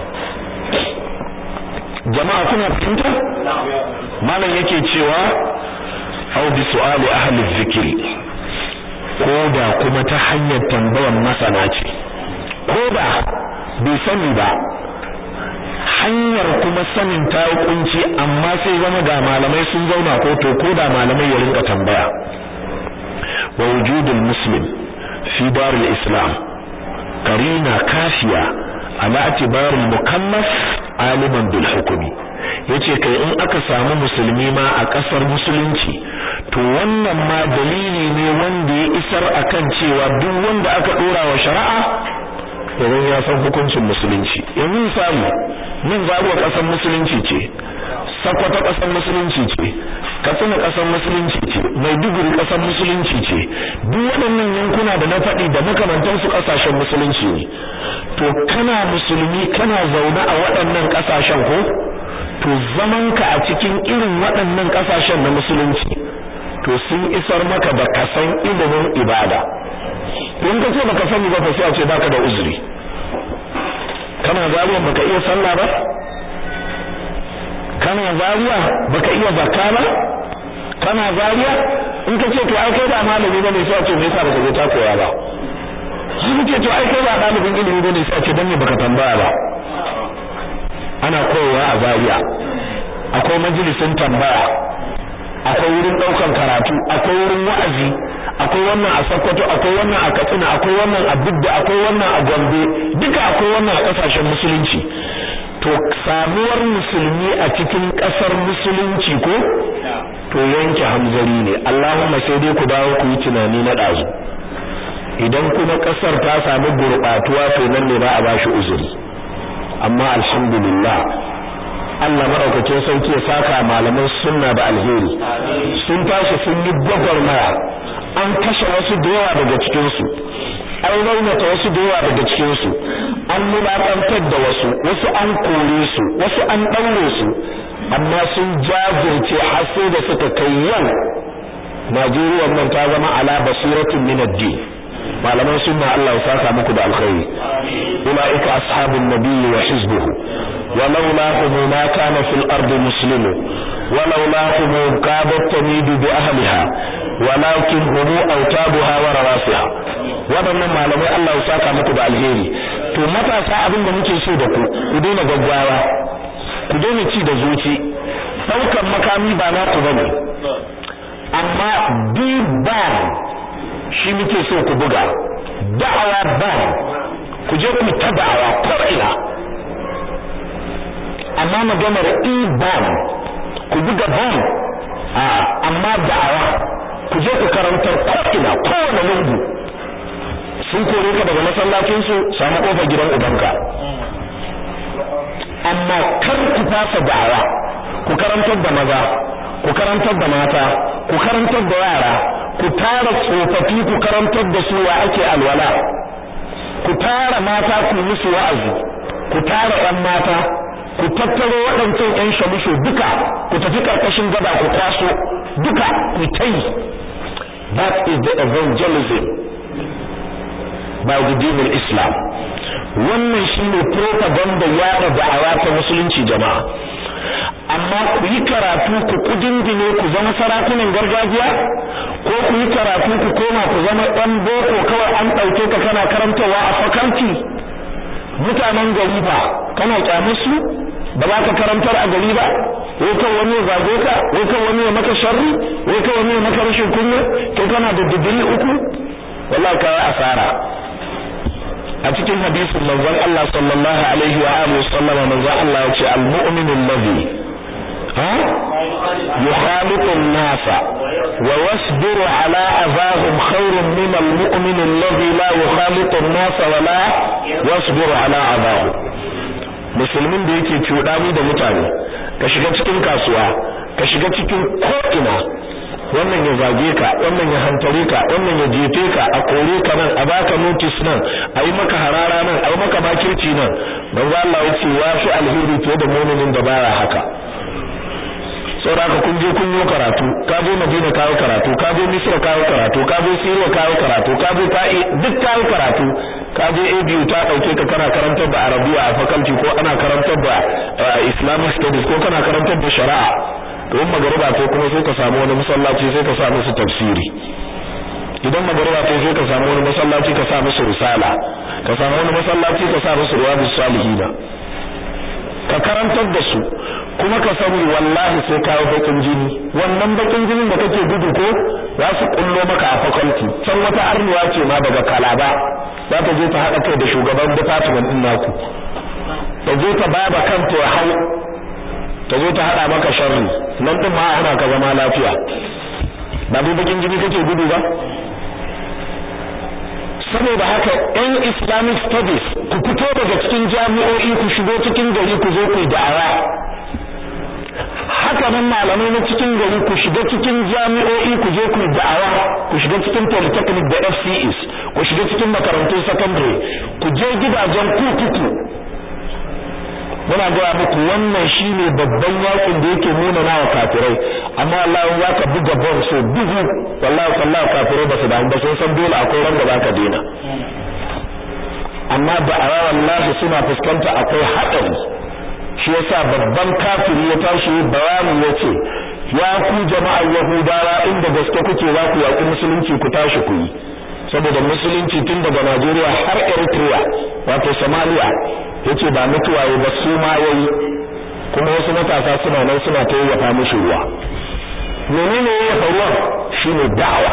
jama'a kuna fahimta malam yake cewa au bi su'ali ahli dhikri ko da kuma ta hanyar tambayar masana ce ko da bai sani ba hanyar kuma sanin ta yi kunci amma sai zama ga malamai sun zauna ko to ko da malamai ya rinka tambaya wa wujudul muslim fi darul islam karina kafiya ala atibarul mukallaf aliman bil hukmi yace kai in aka samu musulmi ma a kasar musulunci to wannan ma dalili ne wanda ya isar akan cewa duk wanda aka dora wa shari'a idan ya san hukuncin musulunci yanzu misali nan zaruwa kasar musulunci ce sakwata kasar musulunci ce katsina kasar musulunci ce maiduguri kasar musulunci ce duk waɗannan yankuna da na faɗi da makamantansu ƙasashen musulunci ne to kana musulmi kana zaune a waɗannan ƙasashen ko to zamanka a cikin irin waɗannan ƙasashen na musulunci to sun isar maka da kasan ilimin ibada in ka ce baka sani ba sai a ce baka da uzuri kana zariya baka iya sallah ba kana zariya baka iya zakka ba kana zariya in ka ce to ai kai ba malami bane sai a ce me yasa baka je ta koya ba sai ce to ai kai ba dalibin ilimi bane sai a ce dan me baka tambaya ba ana koyawa a zariya akwai majalisin tambaya akwai wurin daukan karatu akwai wurin wa'azi akwai wannan a Sokoto akwai wannan a Katsina akwai wannan a Bidda akwai wannan a Gombe duka akwai wannan a kasashen musulunci to samuwar musulmi a cikin kasar musulunci ko to yanke hamzari ne Allahumma sai dai ku dawo ku yi tunani na dazu idan kuma kasar ta samu gurbatuwa to nan ne ba a bashi uzuri amma alhamdulillah Allah madaukakin sauki ya saka malaman sunna da alheri sun tashi sun yi gwagwarmaya an kashe wasu da yawa daga cikin su an raunata wasu da yawa daga cikin su an mulakantar da wasu wasu an kore su wasu an daure su amma sun jajirce har sai da suka kai yau Najeriya nan ta zama ala basiratin min ad-din malaman sunna Allah ya saka muku da alkhairi ulaika ashabun nabiyyi wa hizbuhu ولولاهم ما كان في الأرض مسلم ولولاهم كادت تميد بأهلها ولكن هم أوتابها ورواسها waɗannan malamai Allah ya saka muku da alheri to matasa abin da muke so da ku ku daina gaggawa ku daina ci da zuci daukan makami ba na ku bane amma bi ban shi muke so ku buga da'awa ban ku je ku ta da'awa ko ina amma maganar iban ku buga ban a amma da'awa ku je ku karantar ko'ina kowane lungu sun kore ka daga masallacin su samu kofar gidan ubanka amma kar ku fasa da'awa ku karantar da maza ku karantar da mata ku karantar da yara ku tara tsofaffi ku karantar da su wa ake alwala ku tara mata ku musu wa'azi ku tara ɗan mata ku tattaro waɗancan ƴan shamusho duka ku tafi ƙarƙashin gaba ku kwaso duka ku tai that is the evangelism by the din islam wannan shine propaganda yaɗa da'awa ta musulunci jama'a amma ku yi karatu ku kudindine ku zama sarakunan gargajiya ko ku yi karatu ku koma ku zama ɗan boko kawai an ɗauke ka kana karantawa a faculty mutanen gari ba kana kyamar su ba za ka karantar a gari ba wai kan wani ya zage ka wai kan wani ya maka sharri wai kan wani ya maka rashin kunya kai kana da digiri uku wallahi kai asara a cikin hadisin manzon Allah sallallahu alaihi wa alihi sallama manzon Allah ya ce al-mu'minu alladhi ha yukhaliqu an-nasa wa yasbiru ala adahum khairun min al-mu'min alladhi la yukhaliqu an-nasa wa la yasbiru ala adahum musulmin da yake cuɗani da mutane ka shiga cikin kasuwa ka shiga cikin ko'ina wannan ya zage ka wannan ya hantare ka wannan ya jefe ka a kore ka nan a baka notice nan a yi maka harara nan a yi maka makirci nan don za Allah ya ce ya fi alheri fiye da muminin da baya haka saboda kun je kun yi karatu ka je Madina ka yi karatu ka je Misra ka yi karatu ka je Syria ka yi karatu ka je ta'i duk ka yi karatu ka je ABU ta dauke ka kana karantar da Arabiya a faculty ko ana karantar da Islamic studies ko kana karantar da shari'a to in magariba ko kuma sai ka samu wani masallaci sai ka sa musu tafsiri idan magariba ta sai ka samu wani masallaci ka sa musu risala ka samu wani masallaci ka sa musu riyadus salihina ka karantar da su kuma ka sani wallahi sai ka yi bakin jini wannan bakin jinin da kake gudu ko za su kullo maka a faculty can wata arniya ce ma daga kalaba za ta je ta haɗa kai da shugaban department din naku ta je ta baba kanta ya hau ta zo ta haɗa maka sharri nan din ma ana ka zama lafiya ba dai bakin jini kake gudu ba saboda haka yan islamic studies ku fito daga cikin jami'o'i ku shigo cikin gari ku zo ku da'awa haka nan malamai na cikin gari ku shiga cikin jami'o'i ku je ku da'awa ku shiga cikin polytechnic da FCEs ku shiga cikin makarantun secondary ku je gidajen kurkuku muna gaya muku wannan shine babban yakin da yake nuna nawa kafirai amma wallahi za ka buga bom so dubu wallahi wallahi kafirai ba su damu ba sun san dole akwai ran da za ka daina amma da a wallahi suna fuskanta akwai haɗari shi yasa babban kafiri ya tashi bayani yace ya ku jama'ar yahudawa inda gaske kuke za ku yaƙi musulunci ku tashi ku yi saboda musulunci tun daga Najeriya har Eritrea wato Somalia yace ba mutuwa yi ba su ma yayi kuma wasu matasa suna nan suna ta yayyafa mishi ruwa menene yayyafa ruwa shine da'awa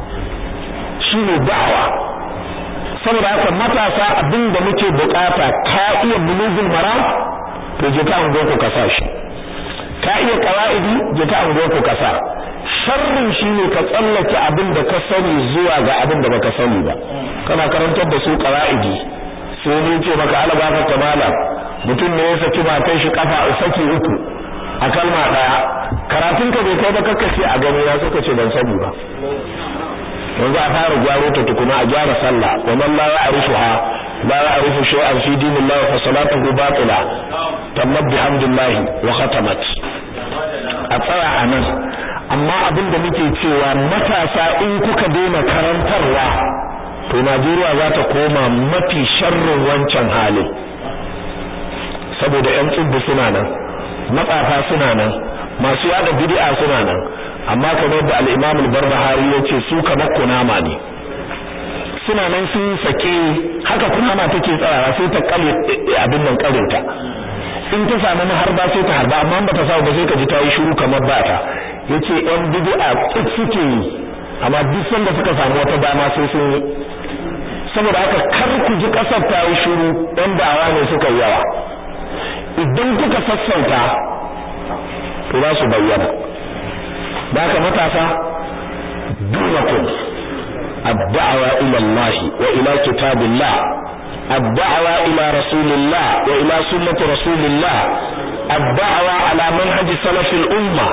shine da'awa saboda haka matasa abinda muke bukata ka iya bulugul maram to je ka ango ku kasa shi ka iya qawaidi je ka ango ku kasa sharrin shine ka tsallake abin da ka sani zuwa ga abin da baka sani ba kana karantar da su qawaidi sai ne ce maka alaba ka kamala mutum ne ya saki matan shi kafa saki uku a kalma daya karatun ka bai kai ba kakkace a gani ya suka ce ban sani ba yanzu a fara gyaro ta tukuna a gyara sallah wa man la ya'rifuha la ya'rifu shay'an fi dinillahi fa salatuhu batila tammat bihamdillahi wa khatamat a tsaya anan amma abin da muke cewa matasa in kuka daina karantarwa to Najeriya za ta koma mafi sharrin wancan halin saboda ƴan tsubbu suna nan matsafa suna nan masu yada bid'a suna nan amma kamar da al-Imam al-Barbahari yace su kamar kunama ne suna nan sun sake haka kunama take tsarawa sai ta kale abin nan karinta in ta samu harba sai ta harba amma ba ta samu ba sai ka ji ta yi shiru kamar ba ta yace yan bid'a tsik suke yi amma duk sanda suka samu wata dama sai sun yi saboda haka kar ku ji kasar ta yi shiru dan da'awa ne suka yi yawa idan kuka sassauta to za su bayyana da haka matasa dunakum ad-da'wa ila Allah wa ila kitabillah الدعوة إلى رسول الله وإلى سنة رسول الله الدعوة على منهج سلف الأمة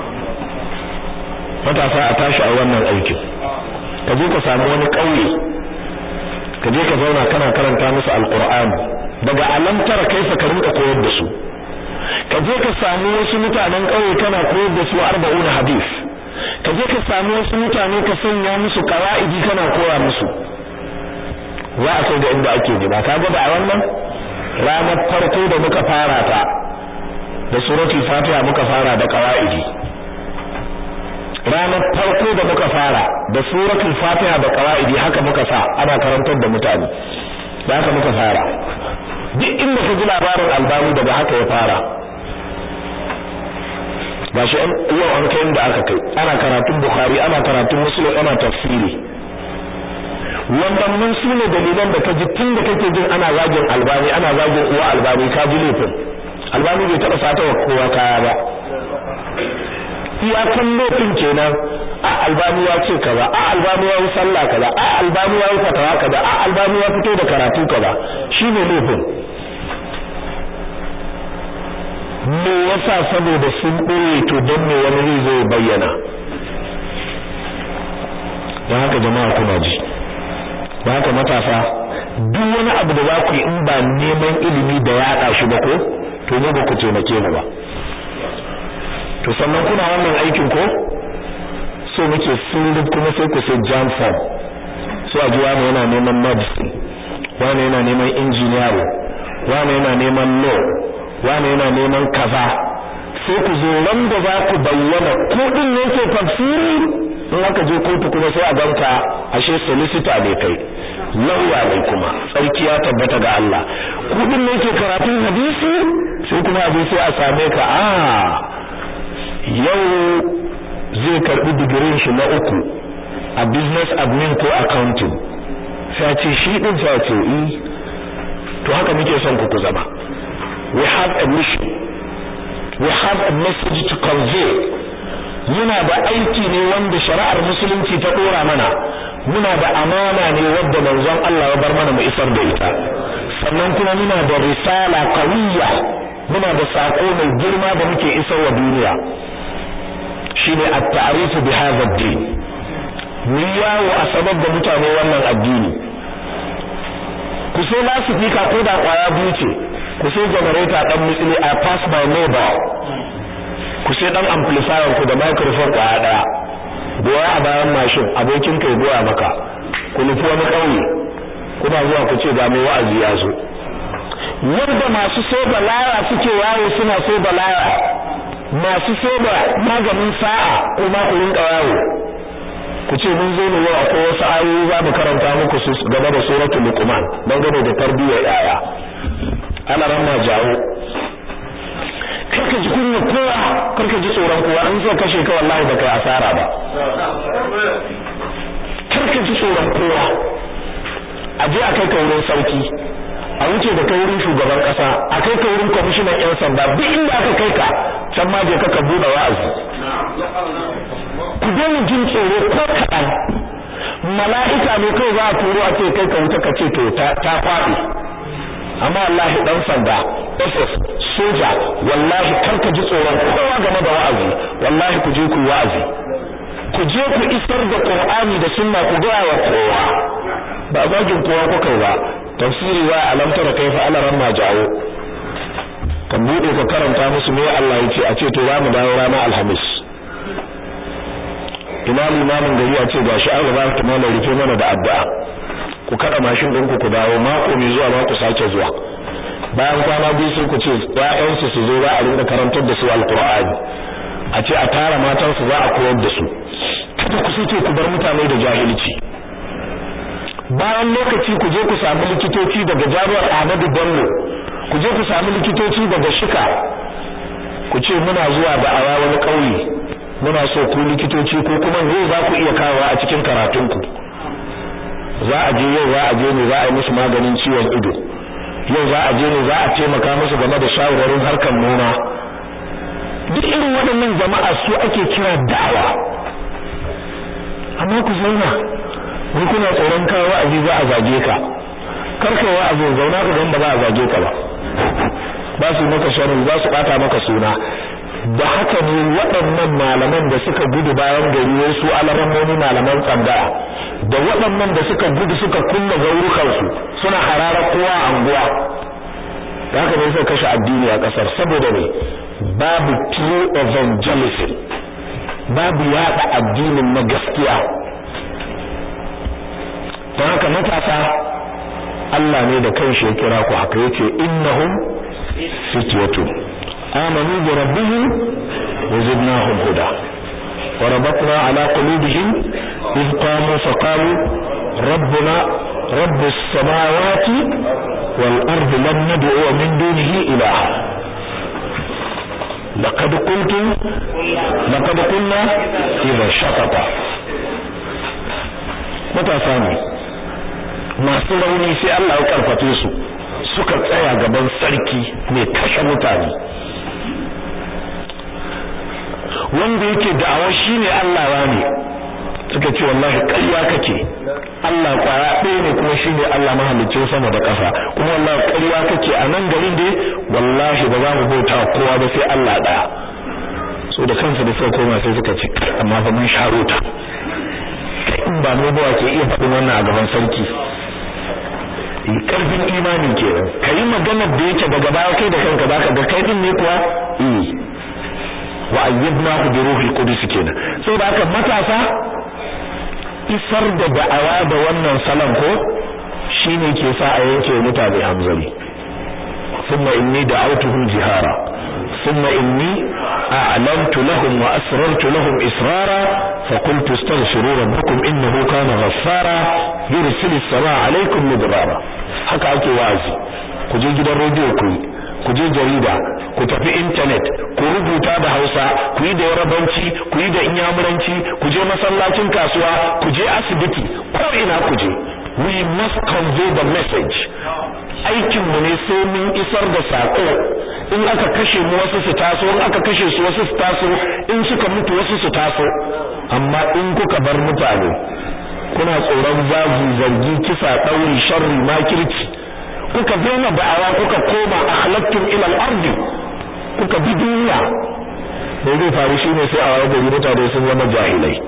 matasa a tashi a wannan aikin ka je ka samu wani ƙauye ka je ka zauna kana karanta musu alqur'ani daga alamtar kaifa ka rinka koyar da su ka je ka samu wasu mutanen ƙauye kana koyar da su arba'una hadis ka je ka samu wasu mutane ka sanya musu qawaidi kana koya musu za a kai ga inda ake nema ka ga da a wannan ranar farko da muka fara ta da suratul fatiha muka fara da qawaidi ranar farko da muka fara da suratul fatiha da qawaidi haka muka sa ana karantar da mutane da haka muka fara duk inda ka ji labarin albani daga haka ya fara gashi yau an kai inda aka kai ana karatun bukhari ana karatun muslim ana tafsiri wannan mun su ne dalilan da ka ji tun da kake jin ana zagin albani ana zagin uwa albani ka ji laifin albani bai taɓa sata wa kowa kaya ba iyakan laifin kenan a albani ya ce kaza a albani ya yi sallah kaza a albani ya yi fatawa kaza a albani ya fito da karatu kaza shine laifin me yasa saboda sun ɓoye to don me wani zai zo bayyana don haka jama'a kuna ji don haka matasa duk wani abu da za ku yi in ba neman ilimi da yaɗa shi ba ko to ne ba ku taimake mu ba to sannan kuna wannan aikin ko so muke sun kuma sai ku sai jam form so a ji wani yana neman medicine wani yana neman engineering wani yana neman law wani yana neman kaza sai ku zo wanda za ku bayyana ko din ne ke tafsiri in aka je kotu kuma sai a ganka ashe solicitor ne kai lauya ne kuma tsarki ya tabbata ga Allah kudin ne ke karatun hadisi sai kuma abin sai a same ka a yau zai karbi digirin shi na uku a business admin ko accounting sai ce shi din sai ce eh to haka muke son ku ku zama we have a mission we have a message to convey muna da aiki ne wanda shari'ar musulunci ta dora mana muna da amana ne wadda manzon Allah ya bar mana mu isar da ita sannan kuma muna da risala qawiyya muna da sako mai girma da muke isar wa duniya shine at-ta'rif bi hadha ad-din mu yawo a sabab da mutane wannan addini ku sai lasifika ko da kwaya biyu ce ku sai generator dan mutsili a pass by neighbor ku sai dan amplifier ku da microphone kwaya daya goya a bayan mashin abokin kai goya maka ku nufi wani kauye kuna zuwa ku ce ga mai wa'azi ya zo yadda masu soba laya suke yawo suna soba laya masu soba maganin sa'a kuma ku rinka yawo ku ce mun zo ne yau akwai wasu ayoyi za mu karanta muku su game da suratul luqman dangane da tarbiyyar yaya ana ran ma jawo karka ji kunya kowa karka ji tsoron kowa an zo kashe ka wallahi ba kai asara ba karka ji tsoron kowa a je a kai ka wurin sauki a wuce da kai wurin shugaban kasa a kai ka wurin kwamishinan yan sanda duk inda aka kai ka can ma je ka ka bude wa'azi ku daina jin tsoro ko kaɗan mala'ika ne kai za a turo a ce kai ka wuta ka ce to ta kwaɗi amma wallahi dan sanda SS soja wallahi kar ka ji tsoron kowa game da wa'azi wallahi ku je ku wa'azi ku je ku isar da Qur'ani da sunna ku ga wa kowa ba zagin kowa ku kai ba tafsiri wa alamtara kaifa ala ramma jawo kan bude ka karanta musu me Allah ya ce a ce to za mu dawo ranar alhamis imam imamin gari a ce gashi an gaba ta mana rufe mana da addu'a ku kada mashin ɗinku ku dawo mako mai zuwa ma ku sake zuwa bayan kwana biyu sai ku ce ƴaƴansu su zo za a rinka karantar da su alqur'ani a ce a tara matansu za a koyar da su kada ku sake ku bar mutane da jahilci bayan lokaci ku je ku samu likitoci daga jami'ar Ahmadu Bello ku je ku samu likitoci daga Shika ku ce muna zuwa da awa wani ƙauye muna so ku likitoci ko kuma ne za ku iya kawo a cikin karatunku za a je yau za a je ne za a yi musu maganin ciwon ido yau za a je ne za a taimaka musu game da shawararin harkar noma duk irin waɗannan jama'a su ake kira da'awa amma ku zauna wai kuna tsoron kawo wa'azi za a zage ka karkai wa'azin zauna ka gan ba za a zage ka ba ba su maka sharri za su bata maka suna da haka ne waɗannan malaman da suka gudu bayan gari wai su alarammomi malaman tsangaya da waɗannan da suka gudu suka kulle gaurukansu suna harara kowa a anguwa da haka ne suka kashe addini a ƙasar saboda ne babu true evangelism babu yaɗa addinin na gaskiya don haka matasa Allah ne da kanshi ya kira ku haka yace innahum fityatun آمنوا بربهم وزدناهم هدى وربطنا على قلوبهم إذ قاموا فقالوا ربنا رب السماوات والأرض لن ندعو من دونه إلها لقد قلت لقد قلنا إذا شطط متى ثاني masu rauni sai Allah ya karfafe su suka tsaya gaban sarki mai kashe mutane wanda yake da'awa shine Allah ne suka ce wallahi ƙarya kake Allah kwaya ɗaya ne kuma shine Allah mahalicin sama da ƙasa kuma wallahi ƙarya kake a nan garin dai wallahi ba za mu bauta kowa ba sai Allah ɗaya so da kansu da suka koma sai suka ce amma fa mun sharo ta in ba mu ba ke iya faɗin wannan a gaban sarki karfin imani kenan kai maganar da yake daga baya kai da kanka zaka ga kai din ne kuwa eh wa ayyadnahu bi ruhil qudus kenan saboda haka matasa isar da da'awa da wannan salon ko shine ke sa a yanke mutane hamzari thumma inni da'awtuhum jihara thumma inni a'lantu lahum wa asrartu lahum israra fa qultu astaghfiru rabbakum innahu kana ghaffara yursilu as-samaa 'alaykum midrara haka ake wazi ku je gidan radio ku ku je jarida ku tafi internet ku rubuta da Hausa ku yi da Yarabanci ku yi da Inyamuranci ku je masallacin kasuwa ku je asibiti ko ina ku je we must convey the message aikin mu ne sai mun isar da sako in aka kashe mu wasu su taso in aka kashe su wasu su taso in suka mutu wasu su taso amma in kuka bar mutane kuna tsoron zagi zargi kisa ɗauri sharri makirci kuka daina da'awa kuka koma akhlaqtum ila al-ardi kuka bi duniya da zai faru shine sai a waye gari mutane sun zama jahilai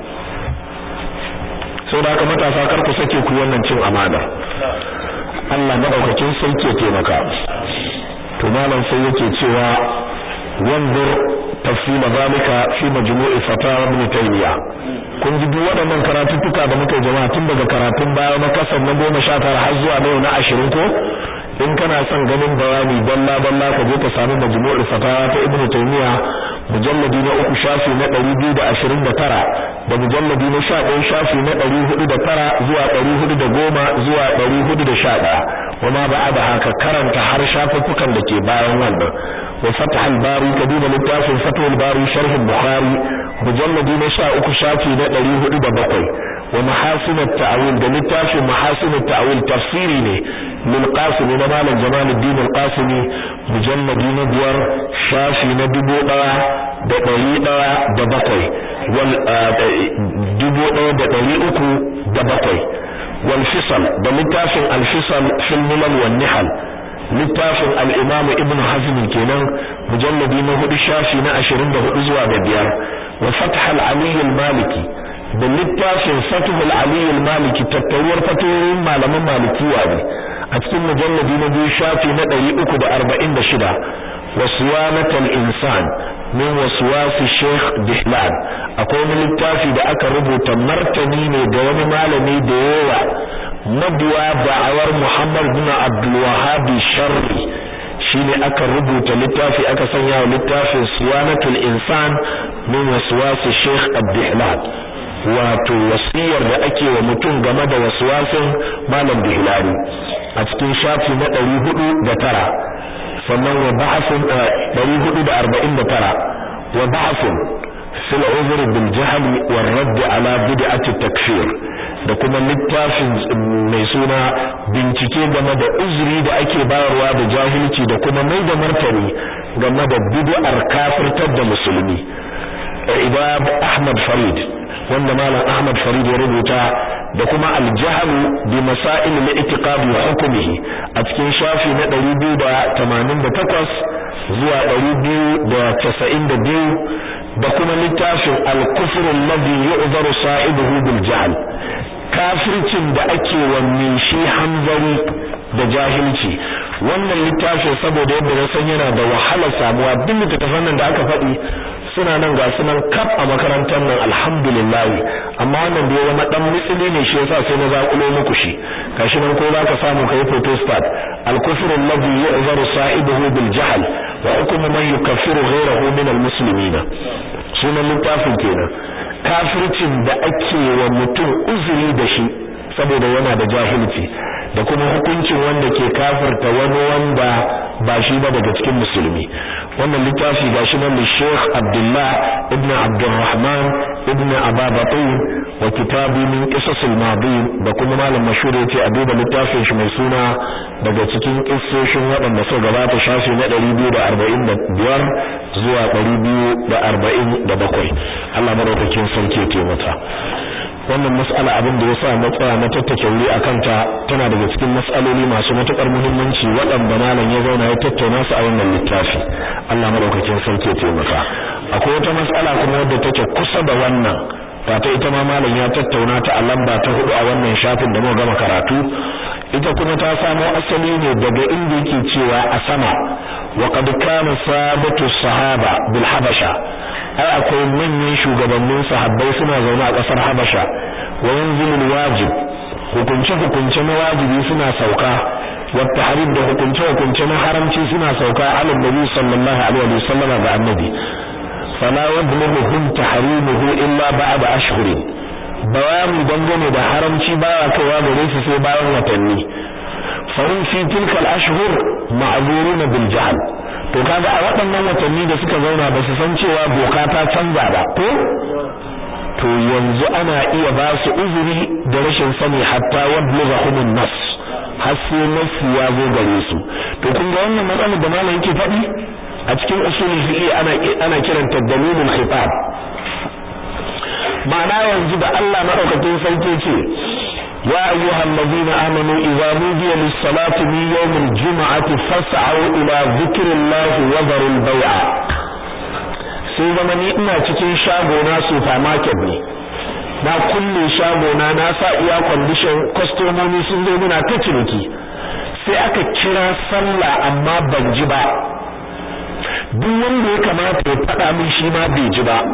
sau da haka matasa kar ku sake ku wannan cin amana Allah madaukakin sarki ya taimaka to malam sai yake cewa wanzur tafsila zalika fi majmu'i fatawa ibn taymiya kun ji duk waɗannan karatuttuka da muka jama'a tun daga karatun baya na kasar na goma sha tara har zuwa na na ashirin ko in kana son ganin bayani dalla dalla ka je ka samu majmu'ul fatawa ta ibnu taymiya mujalladi na uku shafi na 229 da mujalladi na 11 shafi na 409 zuwa 410 zuwa 411 wama ba'da haka karanta har shafuffukan da ke bayan wannan wa fath al-bari ka duba littafin fath al-bari sharh al-bukhari mujalladi na 13 shafi na 407 wa mahasin at-ta'wil da littafin mahasin at-ta'wil tafsiri ne lil qasimi na malam jamaluddin al-qasimi mujalladi na biyar shafi na dubu ɗaya da ɗari ɗaya da bakwai wal dubu ɗaya da ɗari uku da bakwai wal fisal da littafin al-fisal fil milal wan nihal littafin al-imam ibn hazm kenan mujalladi na hudu shafi na 24 zuwa da biyar wa fath al-ali al-maliki da littafin fathul ali al-maliki tattaruwar fatoyin malaman malikiya ne a cikin mujalladi na biyu shafi na 346 waswanatul insan min waswasi sheikh dihlan akwai wani littafi da aka rubuta martani ne da wani malami da yawa mabiya da'awar muhammad bin abdul wahhab sharri shine aka rubuta littafi aka sanya wa littafin suwanatul insan min waswasi sheikh abdihlan wato wasiyar da ake wa mutum game da waswasin malam dihlani a cikin shafi na 409 sannan wa ba'athun 449 wa ba'athun fil uzr bil jahl wal radd ala bid'ati takfir da kuma littafin mai suna bincike game da uzuri da ake bayarwa da jahilci da kuma mai da martani game da bid'ar kafirtar da musulmi ibab ahmad farid wanda malam ahmad farid ya rubuta da kuma al-jahl bi masail al-i'tiqad wa hukmihi a cikin shafi na 288 zuwa 292 da kuma littafin al-kufr alladhi yu'zaru sahibihi bil jahl kafircin da ake wa shi hanzari da jahilci wannan littafin saboda yadda na san yana da wahalar samuwa duk littattafan nan da aka faɗi suna nan ga sunan kaf a makarantar nan alhamdulillah amma wannan da ya zama dan mitsili ne shi yasa sai na zakulo muku shi gashi nan ko za ka samu kai photostat al-kufru alladhi yu'zaru sahibihi bil jahl wa hukmu man yukaffiru ghayrahu min al-muslimin sunan littafin kenan kafircin da ake wa mutum uzuri da shi saboda yana da jahilci da kuma hukuncin wanda ke kafirta wani wanda ba shi ba daga cikin musulmi wannan littafi gashi nan da Sheikh Abdullah ibn Abdurrahman ibn Ababatin wa kitabi min qisas al-madin da kuma malam mashhur yace a duba littafin shi mai suna daga cikin kissoshin waɗanda suka gabata shafi na 245 zuwa 247 Allah madaukakin sarki ya taimaka wannan mas'ala abin da yasa na tsaya na tattake wuri akan ta tana daga cikin mas'aloli masu matukar muhimmanci waɗanda malam ya zauna ya tattauna su a wannan littafi Allah madaukakin sarki ya taimaka akwai wata mas'ala kuma wadda take kusa da wannan wata ita ma malam ya tattauna ta a lamba ta hudu a wannan shafin da muka gama karatu ita kuma ta samo asali ne daga inda yake cewa a sama wa qad kana sabatu sahaba bil habasha ai akwai manyan shugabannin sahabbai suna zaune a kasar habasha wa yanzilul wajib hukunce hukunce na wajibi suna sauka wa tahrim da hukunce hukunce na haramci suna sauka ala nabi sallallahu alaihi wa sallam ga annabi fala yablughuhum tahrimuhu illa ba'da ashhurin bayani dangane da haramci baya kaiwa gare su sai bayan watanni fahim fi tilkal ashhur ma'zuruna bil jahl to kaga a waɗannan watanni da suka zauna ba su san cewa doka ta canza ba ko to yanzu ana iya ba su uzuri da rashin sani hatta yablughahum an-nas har sai nasu ya zo gare su to kun ga wannan matsalar da malam yake faɗi a cikin usulul fiqh ana ana kiranta dalilul khitab ma'ana yanzu da Allah madaukakin sarki ce ya ayyuhal ladina amanu idza nudiya lis-salati min yawmil jum'ati fas'au ila dhikrillahi wa dharul bay'a sai zama ni ina cikin shagona supermarket ne na kulle shagona na sa iya condition kwastomomi sun zo muna ta ciniki sai aka kira sallah amma ban ji ba duk wanda ya kamata ya faɗa min shi ma bai ji ba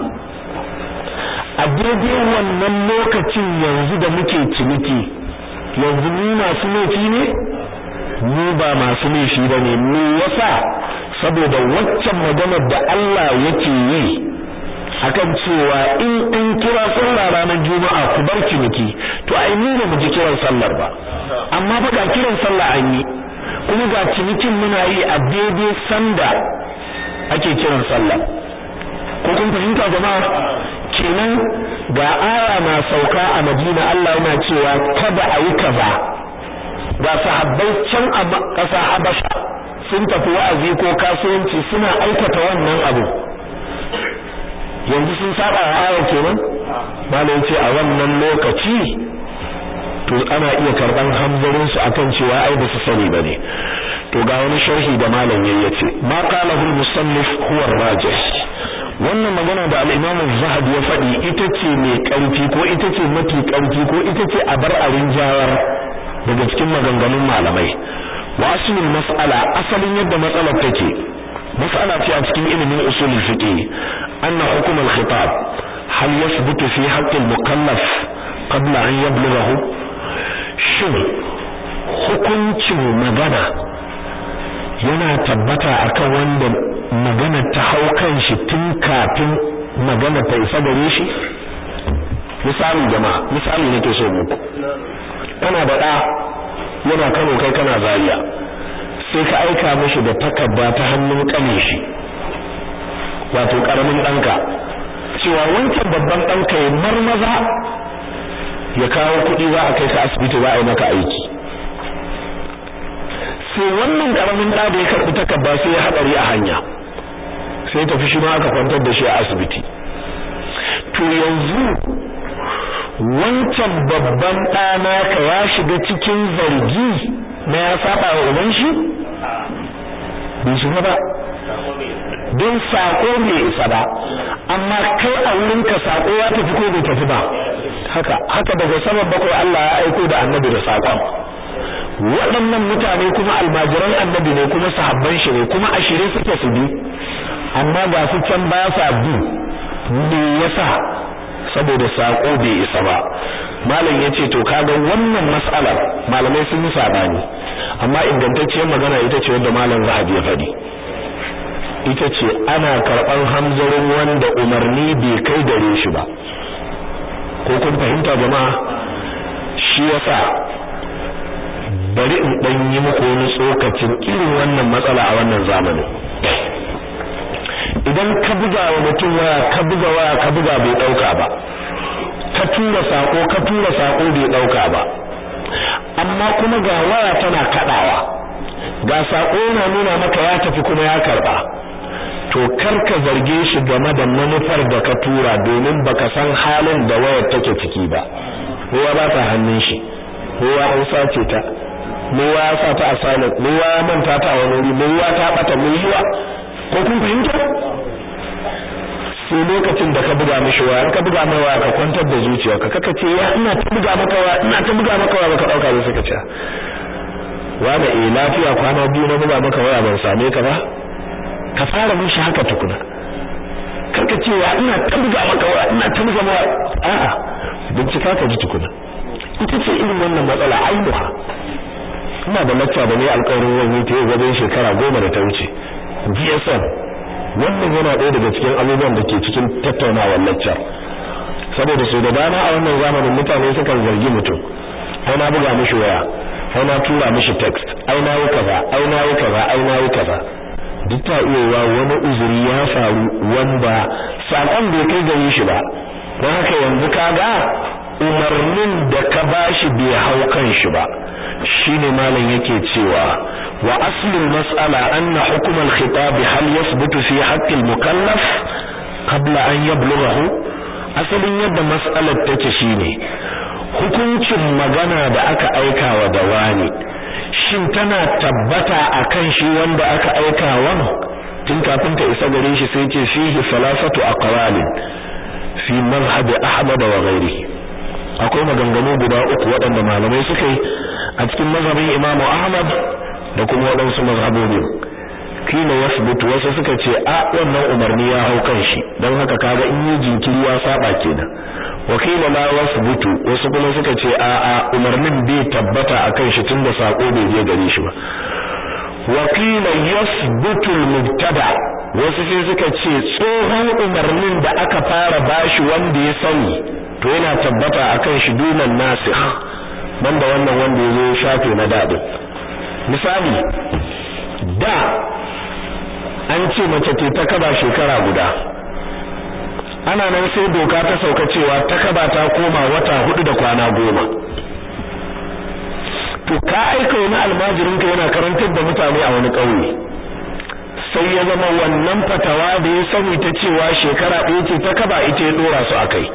a daidai wannan lokacin yanzu da muke ciniki yanzu mu masu laifi ne mu ba masu laifi ba ne me yasa saboda waccan maganar da Allah yake yi akan cewa in an kira sallah ranar juma'a ku bar ciniki to ai mu ba mu ji kiran sallar ba amma fa ga kiran sallah an yi kuma ga cinikin muna yi a daidai sanda ake kiran sallah ko kun fahimta jama'a kenan ga aya na sauka a Madina Allah yana cewa kada a yi kaza ga sahabbai can a ƙasa Habasha sun tafi wa'azi ko kasuwanci suna aikata wannan abu yanzu sun saba wa aya kenan malam ce a wannan lokaci to ana iya karban hamzarin su akan cewa ai ba su sani bane to ga wani sharhi da malam yayi yace ma qalahu al-musannif huwa rajih wannan magana da al-Imam az-Zahabi ya faɗi ita ce mai ƙarfi ko ita ce mafi ƙarfi ko ita ce a bar a rinjawar daga cikin maganganun malamai wa aslul mas'ala asalin yadda matsalar take mas'ala ce a cikin ilimin usulul fiqh anna hukm al-khitab hal yathbutu fi haqq al-mukallaf qabla an yablughahu shin hukuncin magana yana tabbata akan wanda magana ta hau kan shi tun kafin magana ta isa gare shi misali jama'a misali nake so muku kana da ɗa yana Kano kai kana Zaria sai ka aika mishi da takarda ta hannun kane shi wato karamin ɗanka cewa wancan babban ɗanka ya marmaza ya kawo kuɗi za a kai ka asibiti za a yi maka aiki sai wannan karamin da da ya karbi takarda sai ya hadari a hanya sai tafi shi ma aka kwantar da shi a asibiti to yanzu wancan babban ɗana ka ya shiga cikin zargi na ya saba wa uban shi bai shiga ba don sako bai isa ba amma kai a wurin ka sako ya tafi ko bai tafi ba haka haka daga saman bakwai Allah ya aiko da annabi da sakon waɗannan mutane kuma almajiran annabi ne kuma sahabban shi ne kuma ashirin suke su bi amma ga su can ba sa bi me yasa saboda sako bai isa ba malam yace to kaga wannan mas'alar malamai sun yi sabani amma ingantacciyar magana ita ce wanda malam Zahabi ya faɗi ita ce ana karɓar hamzarin wanda umarni bai kai gare shi ba ko kun fahimta jama'a shi yasa bari in dan yi muku wani tsokacin irin wannan matsala a wannan zamanin idan ka buga wa mutum waya ka buga waya ka buga bai dauka ba ka tura sako ka tura sako bai dauka ba amma kuma ga waya tana kadawa ga sako yana nuna maka ya tafi kuma ya karba to kar ka zarge shi game da manufar da ka tura domin baka san halin da wayar take ciki ba kowa ba ta hannun shi kowa an sace ta kowa ya sa ta asalat kowa ya manta ta a wani wuri kowa ta bata mai yiwa ko kun fahimta sai lokacin da ka buga mishi waya ka buga mai waya ka kwantar da zuciyarka kaka ce ya ina ta buga maka waya ina ta buga maka waya baka dauka sai ka ce wani eh lafiya kwana biyu na buga maka waya ban same ka ba ka fara mishi haka tukuna karka ce ya ina ta buga maka waya ina ta buga maka a'a bincika ka ji tukuna ita ce irin wannan matsala aibuha ina da lacca da ne alƙawarin zan yi ta yau wajen shekara goma da ta wuce GSM wannan yana ɗaya daga cikin abubuwan da ke cikin tattaunawar laccar saboda su da dama a wannan zamanin mutane sukan zargi mutum ai na buga mishi waya ai na tura mishi text ai na yi kaza ai na yi kaza ai na yi kaza duk ta iya wani uzuri ya faru wanda sakon bai kai gare shi ba don haka yanzu kaga umarnin da ka bashi bai hau kan shi ba shine malam yake cewa wa aslul mas'ala anna hukm al-khitab hal yathbutu fi haqq al-mukallaf qabla an yablughahu asalin yadda mas'alar take shine hukuncin magana da aka aika wa da wani shin tana tabbata akan shi wanda aka aika wa tun kafin ta isa gare shi sai ce fihi salasatu aqwalin fi mazhab ahmad wa ghairihi akwai maganganu guda uku waɗanda malamai suka yi a cikin mazhabin Imam Ahmad da kuma waɗansu mazhabobi kila yasbutu wasu suka ce a wannan umarni ya hau kan shi don haka kaga in yi jinkiri ya saba kenan wakila la yasbutu wasu kuma suka ce a a umarnin bai tabbata akan shi tunda sako bai je gare shi ba wakila yasbutu al-mubtada wasu sai suka ce tsohon umarnin da aka fara bashi wanda ya sani to yana tabbata akan shi dunan nasikh banda wannan wanda ya zo shafe na dadin misali da an ce mace ce ta kaba shekara guda ana nan sai doka ta sauka cewa ta kaba ta koma wata hudu da kwana goma to ka aika wani almajirin ka yana karantar da mutane a wani ƙauye sai ya zama wannan fatawa da ya sani ta cewa shekara ɗaya ce ta kaba ita ya dora su akai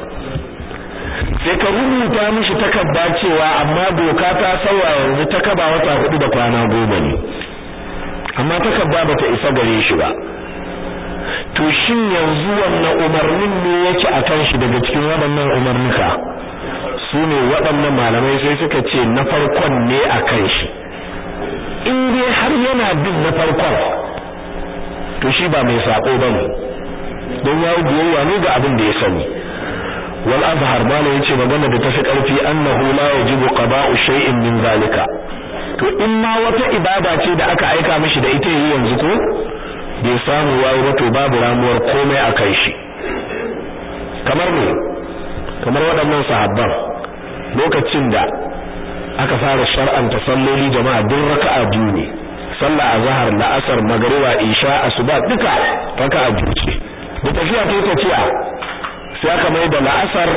sai ka rubuta mishi takarda cewa amma doka ta sauya yanzu ta kaba wata hudu da kwana goma ne amma takarda bata isa gare shi ba to shin yanzu wannan umarnin ne yake akan shi daga cikin waɗannan umarnuka su ne waɗannan malamai sai suka ce na farkon ne akan shi in dai har yana bin na farkon to shi ba mai sako bane don yayi biyayya ne ga abin da ya sani wal azhar malam yace magana da tafi karfi annahu la yajibu qada'u shay'in min zalika to in ma wata ibada ce da aka aika mishi da ita yi yanzu ko bai samu yayi ba to babu ramuwar komai akan shi kamar ne kamar waɗannan sahabban lokacin da aka fara shar'anta salloli jama'a duk raka'a biyu ne sallah azhar la'asar magriba isha asuba duka raka'a biyu ce da tafiya ta tafiya sai aka mai da la'asar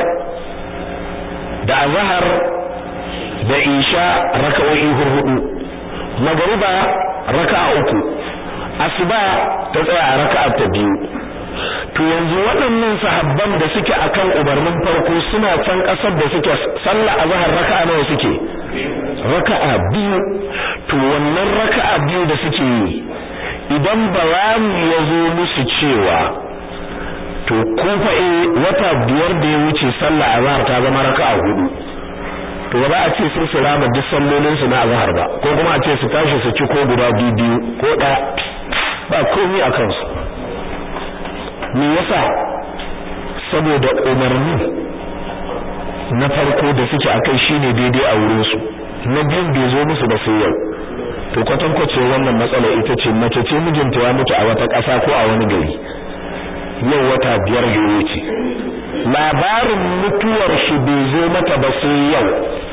da azhar da isha raka'o'i hudu magriba raka'a uku asuba ta tsaya a raka'a ta biyu to yanzu waɗannan sahabban da suke akan umarnin farko suna can ƙasar da suke sallah azhar raka'a nawa suke raka'a biyu to wannan raka'a biyu da suke yi idan bayani ya zo musu cewa to kufa eh wata biyar da ya wuce sallah azhar ta zama raka'a hudu to ba za a ce sun su rama duk sallolin su na azhar ba ko kuma a ce su tashi su ci ko guda biyu ko ɗaya ba komai a kansu me yasa saboda umarni na farko da suke akai shine daidai a wurin su na biyun bai zo musu ba sai yau to kwatankwace wannan matsala ita ce mace ce mijinta ya mutu a wata ƙasa ko a wani gari yau wata biyar da wuce labarin mutuwar shi bai zo mata ba sai yau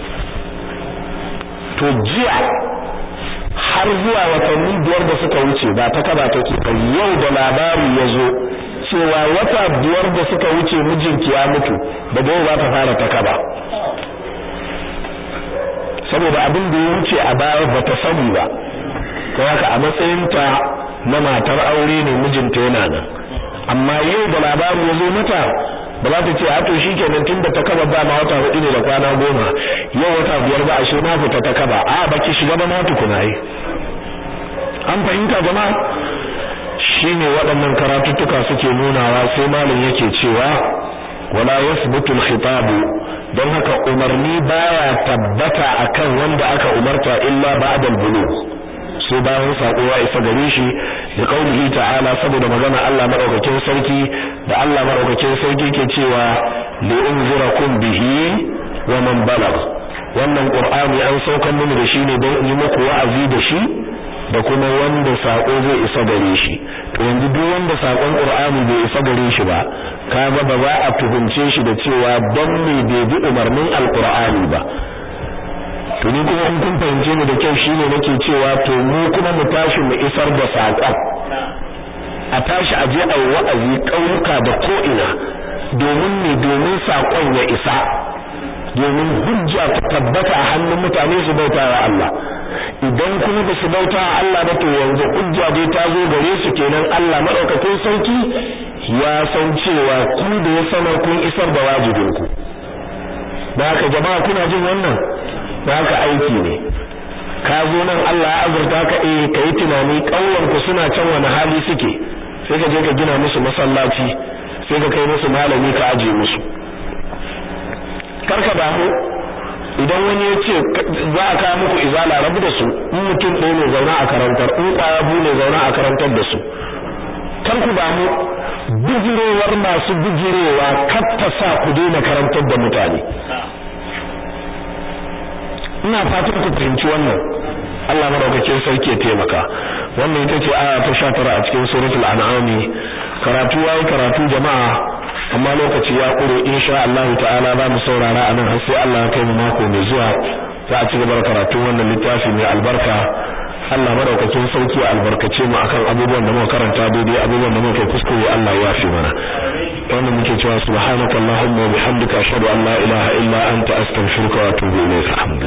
to jiya har zuwa watanni biyar da suka wuce ba ta kaba take ba yau da labari ya zo cewa wata biyar da suka wuce mijinki ya mutu daga yau za ta fara ta kaba saboda abin da ya wuce a baya ba ta sani ba ko haka a matsayinta na matar aure ne mijinta yana nan amma yau da labari ya zo mata ba za ta ce a to shikenan tunda ta kaba ba ma wata hudu ne da kwana goma yau wata biyar ba ashe na fita ta kaba a baki shiga ba ma tukuna yi an fahimta jama'a shine waɗannan karatuttuka suke nunawa sai malam yake cewa wala yasbutu al-khitab don haka umarni baya tabbata akan wanda aka umarta illa ba'da al-bulugh sai bayan sako ya isa gare shi da kaulihi ta'ala saboda magana Allah madaukakin sarki da Allah madaukakin sarki ke cewa li unzirakum bihi wa man balagh wannan qur'ani an saukan mun da shi ne don yi muku wa'azi da shi da kuma wanda sako zai isa gare shi to yanzu duk wanda sakon Qur'ani bai isa gare shi ba kaga ba za a tuhunce shi da cewa dan me bai bi umarnin Al-Qur'ani ba to ni kuma in kun fahimce ni da kyau shine nake cewa to mu kuma mu tashi mu isar da sakon a tashi a je a yi wa'azi ƙauyuka da ko'ina domin ne domin sakon ya isa domin hujja ta tabbata a hannun mutane su bauta wa Allah idan kuma ba su bauta wa Allah ba to yanzu hujja dai ta zo gare su kenan Allah madaukakin sarki ya san cewa ku da ya sanar kun isar da wajibinku da haka jama'a kuna jin wannan da haka aiki ne ka zo nan Allah ya azurta ka eh kai tunani kauyen ku suna can wani hali suke sai ka je ka gina musu masallaci sai ka kai musu malami ka aje musu karka damu idan wani ya ce za a kawo muku izala rabu da su in mutum ɗaya ne zauna a karantar in ƙwaya biyu ne zauna a karantar da su kar ku damu bijirowar masu bijirowa kar ta sa ku daina karantar da mutane ina fatan ku fahimci wannan Allah madaukakin sarki ya taimaka wannan ita ce aya ta 19 a cikin suratul an'am karatu yayi karatu jama'a amma lokaci ya kure insha Allah ta'ala za mu saurara anan har sai Allah ya kai mu mako mai zuwa za a ci gaba da karatu wannan littafi mai albarka Allah madaukakin sauki ya albarkace mu akan abubuwan da muka karanta daidai abubuwan da muka kuskure Allah ya yafe mana wannan muke cewa subhanakallahumma wa bihamdika ashhadu an la ilaha illa anta astaghfiruka wa atubu ilayk